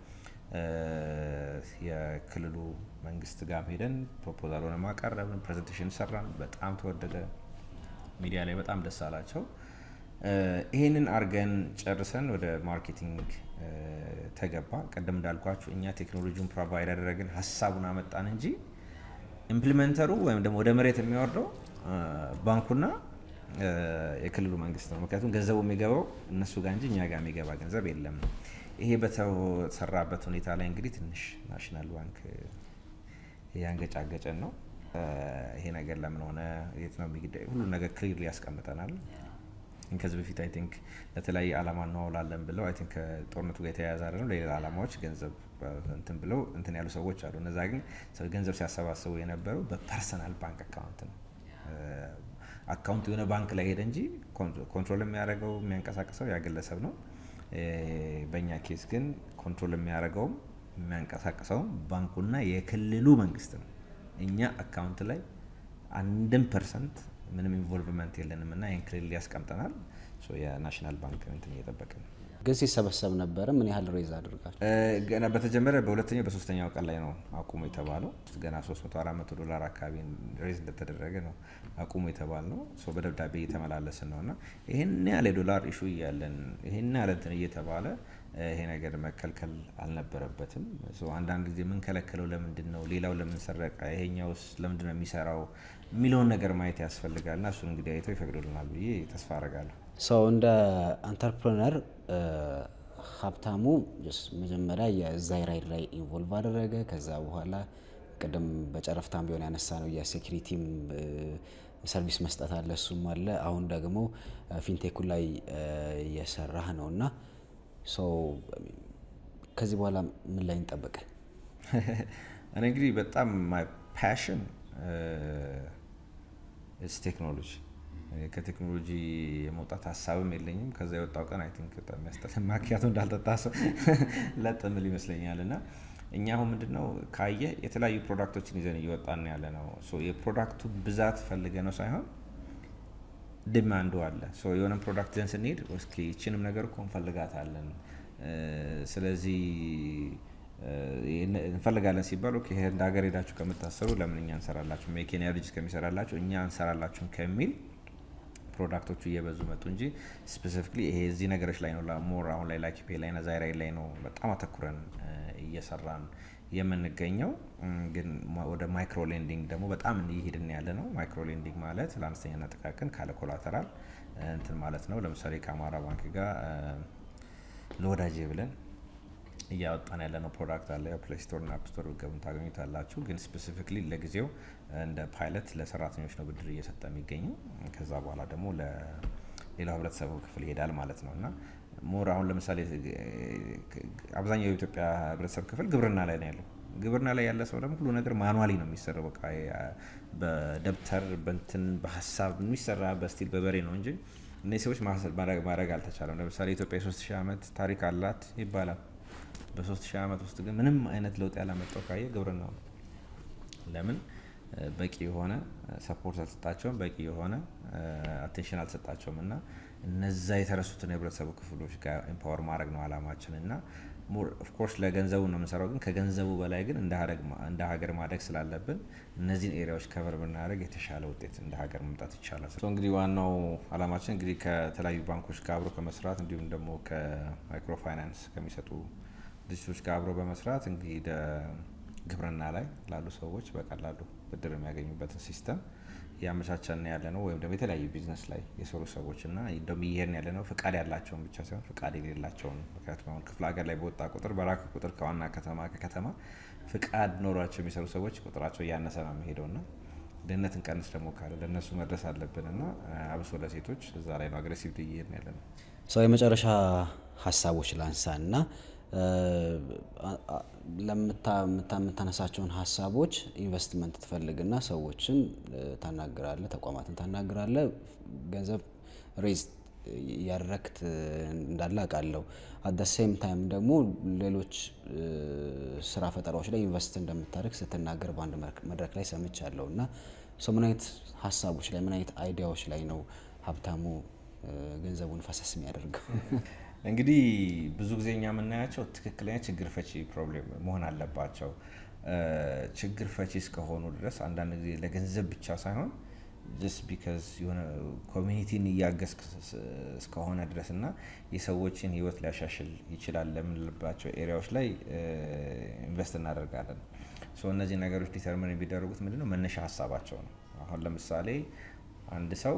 Speaker 2: የክልሉ መንግስት ጋር ሄደን ፕሮፖዛሉን ማቀረብን ፕሬዘንቴሽን ሰራን። በጣም ተወደደ። ሚዲያ ላይ በጣም ደስ አላቸው። ይህንን አርገን ጨርሰን ወደ ማርኬቲንግ ተገባ። ቅድም እንዳልኳችሁ እኛ ቴክኖሎጂውን ፕሮቫይድ ያደረግን ሀሳቡን አመጣን እንጂ ኢምፕሊመንተሩ ወይም ደግሞ ወደ መሬት የሚወርደው ባንኩና የክልሉ መንግስት ነው። ምክንያቱም ገንዘቡ የሚገባው እነሱ ጋር እንጂ እኛ ጋር የሚገባ ገንዘብ የለም። ይሄ በተሰራበት ሁኔታ ላይ እንግዲህ ትንሽ ናሽናል ባንክ ያንገጫገጨን ነው። ይሄ ነገር ለምን ሆነ፣ የት ነው የሚግዳይ፣ ሁሉ ነገር ክሊር ያስቀምጠናል። ከዚህ በፊት አይ ቲንክ ለተለያየ ዓላማ እናውላለን ብለው አይ ቲንክ ከጦርነቱ ጋር የተያያዘ አይደለም ለሌላ ዓላማዎች ገንዘብ እንትን ብለው እንትን ያሉ ሰዎች አሉ። እነዛ ግን ገንዘብ ሲያሰባስቡ የነበረው በፐርሰናል ባንክ አካውንት ነው። አካውንቱ የሆነ ባንክ ላይ ሄደ እንጂ ኮንትሮል የሚያደርገው የሚያንቀሳቅሰው ያ ግለሰብ ነው። በእኛ ኬስ ግን ኮንትሮል የሚያደርገውም የሚያንቀሳቅሰውም ባንኩና የክልሉ መንግስት ነው። እኛ አካውንት ላይ አንድም ፐርሰንት ምንም ኢንቮልቭመንት የለንም እና ይህን ክልል ያስቀምጠናል። የናሽናል ባንክ እንትን እየጠበቅ ነው።
Speaker 1: ግን ሲሰበሰብ ነበረ። ምን ያህል ሬዝ አድርጋል?
Speaker 2: ገና በተጀመረ በሁለተኛው በሶስተኛው ቀን ላይ ነው አቁሙ የተባለው። ገና 300 400 ዶላር አካባቢ ሬዝ እንደተደረገ ነው አቁሙ የተባል ነው። በደብዳቤ እየተመላለስን ነው እና ይህን ያለ ዶላር ኢሹ እያለን ይህን ያለ እንትን እየተባለ ይሄ ነገር መከልከል አልነበረበትም። አንዳንድ ጊዜ የምንከለከለው ለምንድን ነው? ሌላው ለምን ሰረቀ? ይሄኛውስ ለምንድን ነው የሚሰራው የሚለውን ነገር ማየት ያስፈልጋል እና እሱን እንግዲህ አይተው ይፈቅዱልናል ብዬ ተስፋ አረጋለሁ።
Speaker 1: ሰው እንደ አንተርፕረነር ሀብታሙ መጀመሪያ የዛይራይድ ላይ ኢንቮልቭ አደረገ። ከዛ በኋላ ቅድም በጨረፍታም ቢሆን ያነሳ ነው የሴኪሪቲም ሰርቪስ መስጠት አለ፣ እሱም አለ። አሁን ደግሞ ፊንቴኩ ላይ እየሰራህ ነው እና ሰው ከዚህ በኋላ ምን ላይ እንጠብቅ?
Speaker 2: እኔ እንግዲህ በጣም ማይ ፓሽን ስ ቴክኖሎጂ ከቴክኖሎጂ የመውጣት ሀሳብም የለኝም። ከዛ የወጣው ቀን አይ ቲንክ በጣም የሚያስጠላ ማኪያቶ እንዳልጠጣ ሰው ለጥምል ይመስለኛል። እና እኛ አሁን ምንድነው ካየ የተለያዩ ፕሮዳክቶችን ይዘን እየወጣን ያለ ነው። የፕሮዳክቱ ብዛት ፈልገ ነው ሳይሆን ዲማንዱ አለ። የሆነ ፕሮዳክት ይዘን ስንሄድ እስኪ ይችንም ነገር እኮ እንፈልጋታለን፣ ስለዚህ እንፈልጋለን ሲባል ኦኬ እንደ ሀገር ሄዳችሁ ከምታሰሩ ለምን እኛ እንሰራላችሁ፣ የኬንያ ልጅ ከሚሰራላችሁ እኛ እንሰራላችሁም ከሚል ፕሮዳክቶቹ እየበዙ መጡ እንጂ ስፔሲፊክሊ ይሄ እዚህ ነገሮች ላይ ነው ሞር አሁን ላይ ላኪፔ ላይ ና ዛይራይ ላይ ነው በጣም አተኩረን እየሰራን የምንገኘው። ግን ወደ ማይክሮ ሌንዲንግ ደግሞ በጣም እየሄድን ያለ ነው። ማይክሮ ሌንዲንግ ማለት ለአነስተኛና ጥቃቅን ካለ ኮላተራል እንትን ማለት ነው። ለምሳሌ ከአማራ ባንክ ጋር ለወዳጄ ብለን እያወጣን ያለ ነው ፕሮዳክት አለ። ፕሌይ ስቶር ና አፕ ስቶር ገቡን ታገኙታላችሁ። ግን ስፔሲፊክሊ ለጊዜው እንደ ፓይለት ለሰራተኞች ነው ብድር እየሰጠ የሚገኘው። ከዛ በኋላ ደግሞ ለሌላው ህብረተሰቡ ክፍል ይሄዳል ማለት ነው እና ሞር አሁን ለምሳሌ አብዛኛው የኢትዮጵያ ህብረተሰብ ክፍል ግብርና ላይ ነው ያለው። ግብርና ላይ ያለ ሰው ደግሞ ሁሉ ነገር ማኑዋሊ ነው የሚሰራው። በቃ በደብተር በንትን በሀሳብ የሚሰራ በስቲል በበሬ ነው እንጂ እነዚህ ሰዎች ማድረግ አልተቻለም። ለምሳሌ ኢትዮጵያ የሶስት ሺህ ዓመት ታሪክ አላት ይባላል። በሶስት ሺህ ዓመት ውስጥ ግን ምንም አይነት ለውጥ ያላመጣው ካየ ግብርናው ነው። ለምን በቂ የሆነ ሰፖርት አልሰጣቸውም፣ በቂ የሆነ አቴንሽን አልሰጣቸውም። እና እነዛ የተረሱትን የህብረተሰቡ ክፍሎች ጋር ኤምፓወር ማድረግ ነው አላማችን እና ኦፍኮርስ ለገንዘቡ ነው የምንሰራው፣ ግን ከገንዘቡ በላይ ግን እንደ ሀገር ማደግ ስላለብን እነዚህን ኤሪያዎች ከቨር ብናደርግ የተሻለ ውጤት እንደ ሀገር መምጣት ይቻላል። እንግዲህ ዋናው አላማችን እንግዲህ ከተለያዩ ባንኮች ጋር አብሮ ከመስራት እንዲሁም ደግሞ ከማይክሮ ፋይናንስ ከሚሰጡ ድርጅቶች ጋር አብሮ በመስራት እንግዲህ ግብርና ላይ ላሉ ሰዎች በቀላሉ ብድር የሚያገኙበትን ሲስተም እያመቻቸን ያለ ነው ወይም ደግሞ የተለያዩ ቢዝነስ ላይ የሰሩ ሰዎች እና እንደውም እየሄድን ያለ ነው ፍቃድ ያላቸውን ብቻ ሳይሆን ፍቃድ የሌላቸውን። ምክንያቱም አሁን ክፍለ ሀገር ላይ በወጣ ቁጥር በራክ ቁጥር ከዋና ከተማ ከከተማ ፍቃድ ኖሯቸው የሚሰሩ ሰዎች ቁጥራቸው እያነሰ ነው የሚሄደው እና ድህነትን ቀንስ ደግሞ ካለ ለእነሱ መድረስ አለብን እና አብሶ ለሴቶች እዛ ላይ ነው አግሬሲቭ እየሄድን ያለ ነው።
Speaker 1: ሰው የመጨረሻ ሀሳቦች ላንሳ እና ለምታነሳቸውን ሀሳቦች ኢንቨስትመንት ትፈልግና ሰዎችን ታናግራለ፣ ተቋማትን ታናግራለ፣ ገንዘብ ሬዝ ያረክት እንዳለ አውቃለሁ። አት ሴም ታይም ደግሞ ሌሎች ስራ ፈጠራዎች ላይ ኢንቨስት እንደምታደርግ ስትናገር በአንድ መድረክ ላይ ሰምቻለሁ እና ሰው ምን አይነት ሀሳቦች ላይ ምን አይነት አይዲያዎች ላይ ነው ሀብታሙ ገንዘቡን ፈሰስ የሚያደርገው?
Speaker 2: እንግዲህ ብዙ ጊዜ እኛ የምናያቸው ትክክለኛ ችግር ፈቺ ፕሮብሌም መሆን አለባቸው። ችግር ፈቺ እስከሆኑ ድረስ አንዳንድ ጊዜ ለገንዘብ ብቻ ሳይሆን ጀስት ቢካዝ የሆነ ኮሚኒቲን እያገዝ እስከሆነ ድረስ እና የሰዎችን ሕይወት ሊያሻሽል ይችላል ለምንልባቸው ኤሪያዎች ላይ ኢንቨስት እናደርጋለን። ሶ እነዚህ ነገሮች ዲተርሚን የሚደረጉት ምንድነው መነሻ ሀሳባቸው ነው። አሁን ለምሳሌ አንድ ሰው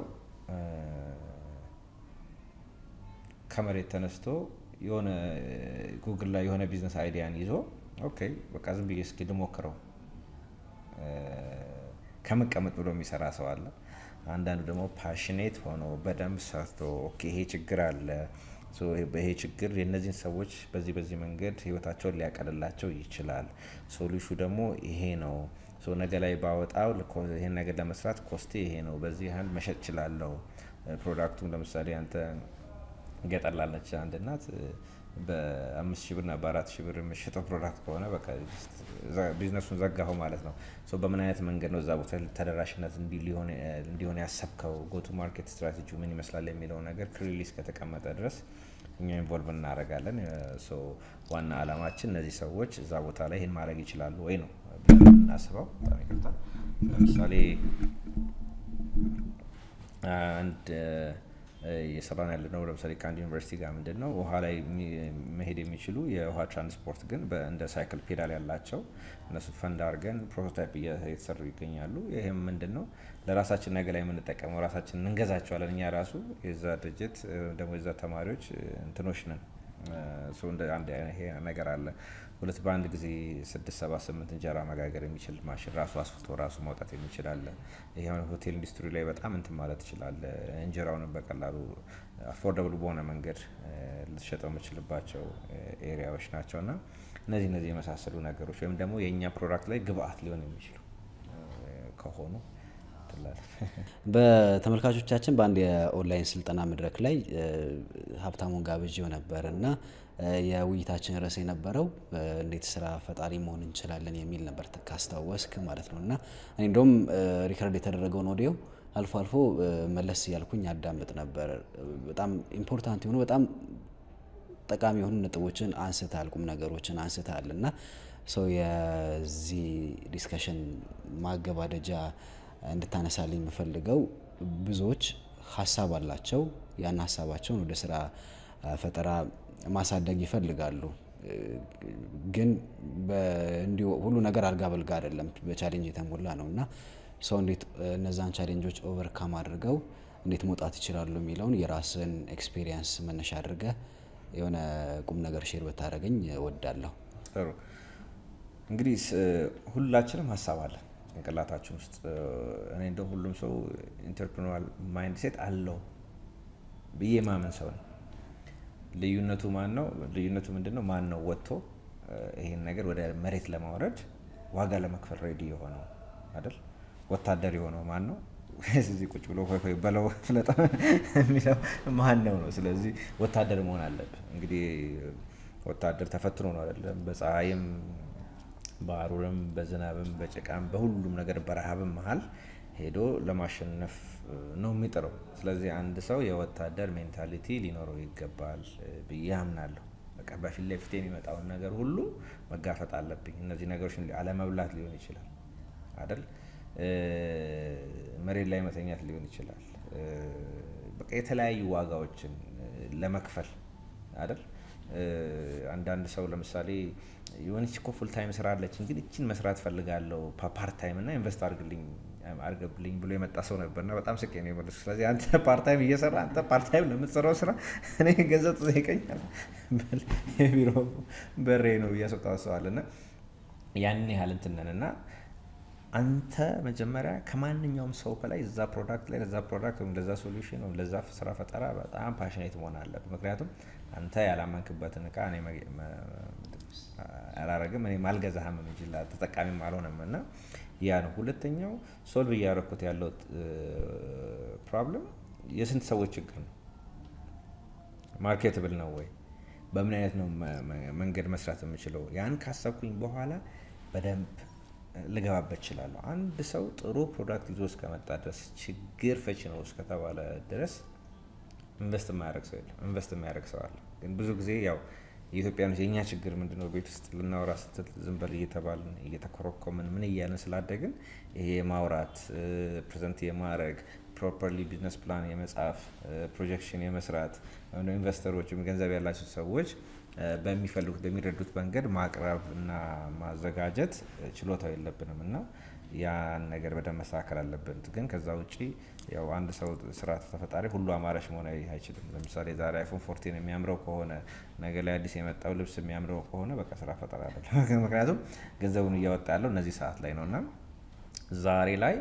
Speaker 2: ከመሬት ተነስቶ የሆነ ጉግል ላይ የሆነ ቢዝነስ አይዲያን ይዞ ኦኬ በቃ ዝም ብዬ እስኪ ልሞክረው ከመቀመጥ ብሎ የሚሰራ ሰው አለ። አንዳንዱ ደግሞ ፓሽኔት ሆኖ በደንብ ሰርቶ ኦኬ ይሄ ችግር አለ፣ ይሄ ችግር የእነዚህን ሰዎች በዚህ በዚህ መንገድ ህይወታቸውን ሊያቀልላቸው ይችላል፣ ሶሉሹ ደግሞ ይሄ ነው፣ ነገ ላይ ባወጣው ይህን ነገር ለመስራት ኮስቴ ይሄ ነው፣ በዚህ ያህል መሸጥ ችላለሁ። ፕሮዳክቱም ለምሳሌ አንተ ገጠር ላለች አንድ እናት በአምስት ሺህ ብርና በአራት ሺህ ብር የምሸጠው ፕሮዳክት ከሆነ በቃ ቢዝነሱን ዘጋሁ ማለት ነው። በምን አይነት መንገድ ነው እዛ ቦታ ተደራሽነት እንዲሆን ያሰብከው ጎቱ ማርኬት ስትራቴጂ ምን ይመስላል የሚለው ነገር ክሊርሊ እስከተቀመጠ ድረስ እኛ ኢንቮልቭ እናደርጋለን። ዋና አላማችን እነዚህ ሰዎች እዛ ቦታ ላይ ይህን ማድረግ ይችላሉ ወይ ነው ብለን የምናስበው። በጣም ይቅርታ። ለምሳሌ አንድ እየሰራን ያለ ነው። ለምሳሌ ከአንድ ዩኒቨርሲቲ ጋር ምንድን ነው ውሃ ላይ መሄድ የሚችሉ የውሃ ትራንስፖርት ግን እንደ ሳይክል ፔዳል ያላቸው እነሱ ፈንድ አድርገን ፕሮቶታይፕ እየተሰሩ ይገኛሉ። ይህም ምንድን ነው ለራሳችን ነገ ላይ የምንጠቀመው ራሳችን እንገዛቸዋለን። እኛ ራሱ የዛ ድርጅት ደግሞ የዛ ተማሪዎች እንትኖች ነን። ይሄ ነገር አለ። ሁለት በአንድ ጊዜ ስድስት ሰባት ስምንት እንጀራ መጋገር የሚችል ማሽን ራሱ አስፍቶ ራሱ ማውጣት የሚችል አለ። ይሄ ሆቴል ኢንዱስትሪ ላይ በጣም እንትን ማለት ይችላል። እንጀራውንም በቀላሉ አፎርደብል በሆነ መንገድ ልትሸጠው የምችልባቸው ኤሪያዎች ናቸው እና እነዚህ እነዚህ የመሳሰሉ ነገሮች ወይም ደግሞ የእኛ ፕሮዳክት ላይ ግብአት ሊሆን የሚችሉ ከሆኑ
Speaker 1: በተመልካቾቻችን በአንድ የኦንላይን ስልጠና መድረክ ላይ ሀብታሙን ጋብዤው ነበር እና የውይይታችን ርዕስ የነበረው እንዴት ስራ ፈጣሪ መሆን እንችላለን የሚል ነበር ካስታወስክ ማለት ነው። እና እኔ እንደውም ሪከርድ የተደረገውን ኦዲዮ አልፎ አልፎ መለስ እያልኩኝ አዳምጥ ነበር። በጣም ኢምፖርታንት የሆኑ በጣም ጠቃሚ የሆኑ ነጥቦችን አንስተሃል፣ ቁም ነገሮችን አንስተሃል እና ሰው የዚህ ዲስከሽን ማገባደጃ እንድታነሳልኝ የምፈልገው ብዙዎች ሀሳብ አላቸው። ያን ሀሳባቸውን ወደ ስራ ፈጠራ ማሳደግ ይፈልጋሉ። ግን እንዲሁ ሁሉ ነገር አልጋ በልጋ አይደለም፣ በቻሌንጅ የተሞላ ነው እና ሰው እንዴት እነዛን ቻሌንጆች ኦቨርካም አድርገው እንዴት መውጣት ይችላሉ የሚለውን የራስን ኤክስፔሪየንስ መነሻ አድርገህ የሆነ ቁም ነገር ሼር ብታደርገኝ እወዳለሁ።
Speaker 2: ጥሩ እንግዲህ ሁላችንም ሀሳብ አለን ጭንቅላታችን ውስጥ እኔ እንደ ሁሉም ሰው ኢንተርፕሪናል ማይንድ ሴት አለው ብዬ ማመን ሰው ነው። ልዩነቱ ማን ነው? ልዩነቱ ምንድን ነው? ማን ነው ወጥቶ ይህን ነገር ወደ መሬት ለማውረድ ዋጋ ለመክፈል ሬዲ የሆነው አይደል? ወታደር የሆነው ማን ነው? እዚህ ቁጭ ብሎ ሆይ ሆይ በለው ፍለጠ የሚለው ማን ነው ነው? ስለዚህ ወታደር መሆን አለብህ። እንግዲህ ወታደር ተፈትኖ ነው አይደለም? በፀሐይም በአሩርም በዝናብም በጭቃም በሁሉም ነገር በረሃብም መሀል ሄዶ ለማሸነፍ ነው የሚጥረው። ስለዚህ አንድ ሰው የወታደር ሜንታሊቲ ሊኖረው ይገባል ብዬ አምናለሁ። በቃ በፊት ለፊት የሚመጣውን ነገር ሁሉ መጋፈጥ አለብኝ። እነዚህ ነገሮች አለመብላት ሊሆን ይችላል አይደል? መሬት ላይ መተኛት ሊሆን ይችላል። በቃ የተለያዩ ዋጋዎችን ለመክፈል አይደል? አንዳንድ ሰው ለምሳሌ የሆነች እኮ ፉል ታይም ስራ አለችን፣ ግን እችን መስራት ፈልጋለሁ ፓርት ታይም እና ኢንቨስት አድርግልኝ አርገብልኝ ብሎ የመጣ ሰው ነበርና በጣም ስቄ ነው የመለስኩት። ስለዚህ አንተ ፓርታይም እየሰራ አንተ ፓርታይም ለምትሰራው ስራ እኔ ገንዘብ ትጠይቀኛል የቢሮ በሬ ነው እያስወጣው ሰዋል እና ያንን ያህል እንትን ነን እና አንተ መጀመሪያ ከማንኛውም ሰው በላይ እዛ ፕሮዳክት ላይ ለዛ ፕሮዳክት ወይም ለዛ ሶሉሽን ወይም ለዛ ስራ ፈጠራ በጣም ፓሽኔት መሆን አለብህ። ምክንያቱም አንተ ያላመንክበትን እቃ እኔ አላረግም እኔ ማልገዛህም እንጂ ተጠቃሚም አልሆነም እና ያ ነው። ሁለተኛው ሶልቭ እያደረኩት ያለው ፕሮብለም የስንት ሰዎች ችግር ነው? ማርኬትብል ነው ወይ? በምን አይነት ነው መንገድ መስራት የምችለው? ያን ካሰብኩኝ በኋላ በደንብ ልገባበት እችላለሁ። አንድ ሰው ጥሩ ፕሮዳክት ይዞ እስከመጣ ድረስ ችግር ፈች ነው እስከተባለ ድረስ ኢንቨስት የማያደርግ ሰው የለም። ኢንቨስት የሚያደርግ ሰው አለ። ግን ብዙ ጊዜ ያው የኢትዮጵያኖች የእኛ ችግር ምንድነው? ቤት ውስጥ ልናወራ ስትል ዝም በል እየተባልን እየተኮረኮምን ምን እያለን ስላደግን ይሄ የማውራት ፕሬዘንት የማድረግ ፕሮፐርሊ ቢዝነስ ፕላን የመጻፍ ፕሮጀክሽን የመስራት ወይም ኢንቨስተሮች ገንዘብ ያላቸው ሰዎች በሚፈልጉት በሚረዱት መንገድ ማቅረብ እና ማዘጋጀት ችሎታው የለብንም እና ያን ነገር በደንብ መስተካከል አለብን። ግን ከዛ ውጪ ያው አንድ ሰው ስራ ተፈጣሪ ሁሉ አማራጭ መሆን አይችልም። ለምሳሌ ዛሬ አይፎን ፎርቲን የሚያምረው ከሆነ ነገ ላይ አዲስ የመጣው ልብስ የሚያምረው ከሆነ በቃ ስራ ፈጠራ አይደለም። ምክንያቱም ገንዘቡን እያወጣ ያለው እነዚህ ሰዓት ላይ ነው እና ዛሬ ላይ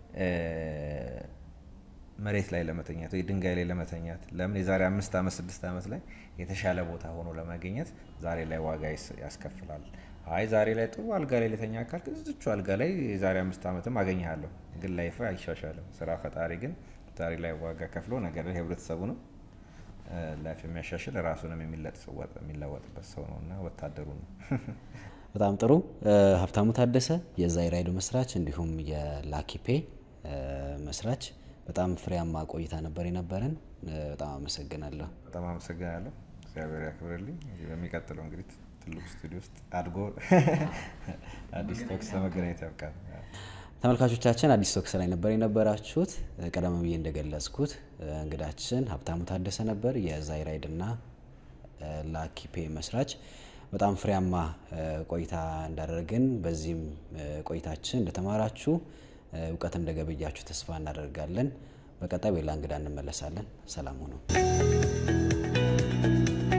Speaker 2: መሬት ላይ ለመተኛት ወይ ድንጋይ ላይ ለመተኛት ለምን የዛሬ አምስት ዓመት ስድስት ዓመት ላይ የተሻለ ቦታ ሆኖ ለመገኘት ዛሬ ላይ ዋጋ ያስከፍላል። አይ ዛሬ ላይ ጥሩ አልጋ ላይ ልተኛ አካል እዚቹ አልጋ ላይ የዛሬ አምስት ዓመትም አገኘሃለሁ፣ ግን ላይፍ አይሻሻልም። ስራ ፈጣሪ ግን ዛሬ ላይ ዋጋ ከፍሎ ነገር ላይ ህብረተሰቡ ነው ላይፍ የሚያሻሽል ራሱንም የሚለወጥበት ሰው ነው እና ወታደሩ ነው።
Speaker 1: በጣም ጥሩ። ሀብታሙ ታደሰ የዛይራይዶ መስራች እንዲሁም የላኪፔ መስራች በጣም ፍሬያማ ቆይታ ነበር የነበረን። በጣም አመሰግናለሁ።
Speaker 2: በጣም አመሰግናለሁ። እግዚአብሔር ያክብርልኝ። በሚቀጥለው እንግዲህ ትልቁ ስቱዲዮ ውስጥ አድጎ አዲስ ቶክስ ለመገናኘት ያብቃል።
Speaker 1: ተመልካቾቻችን አዲስ ቶክስ ላይ ነበር የነበራችሁት። ቀደም ብዬ እንደገለጽኩት እንግዳችን ሀብታሙ ታደሰ ነበር የዛይራይድ እና ላኪፔ መስራች። በጣም ፍሬያማ ቆይታ እንዳደረግን በዚህም ቆይታችን እንደተማራችሁ እውቀት እንደገበያችሁ ተስፋ እናደርጋለን። በቀጣይ በሌላ እንግዳ እንመለሳለን። ሰላም ሁኑ።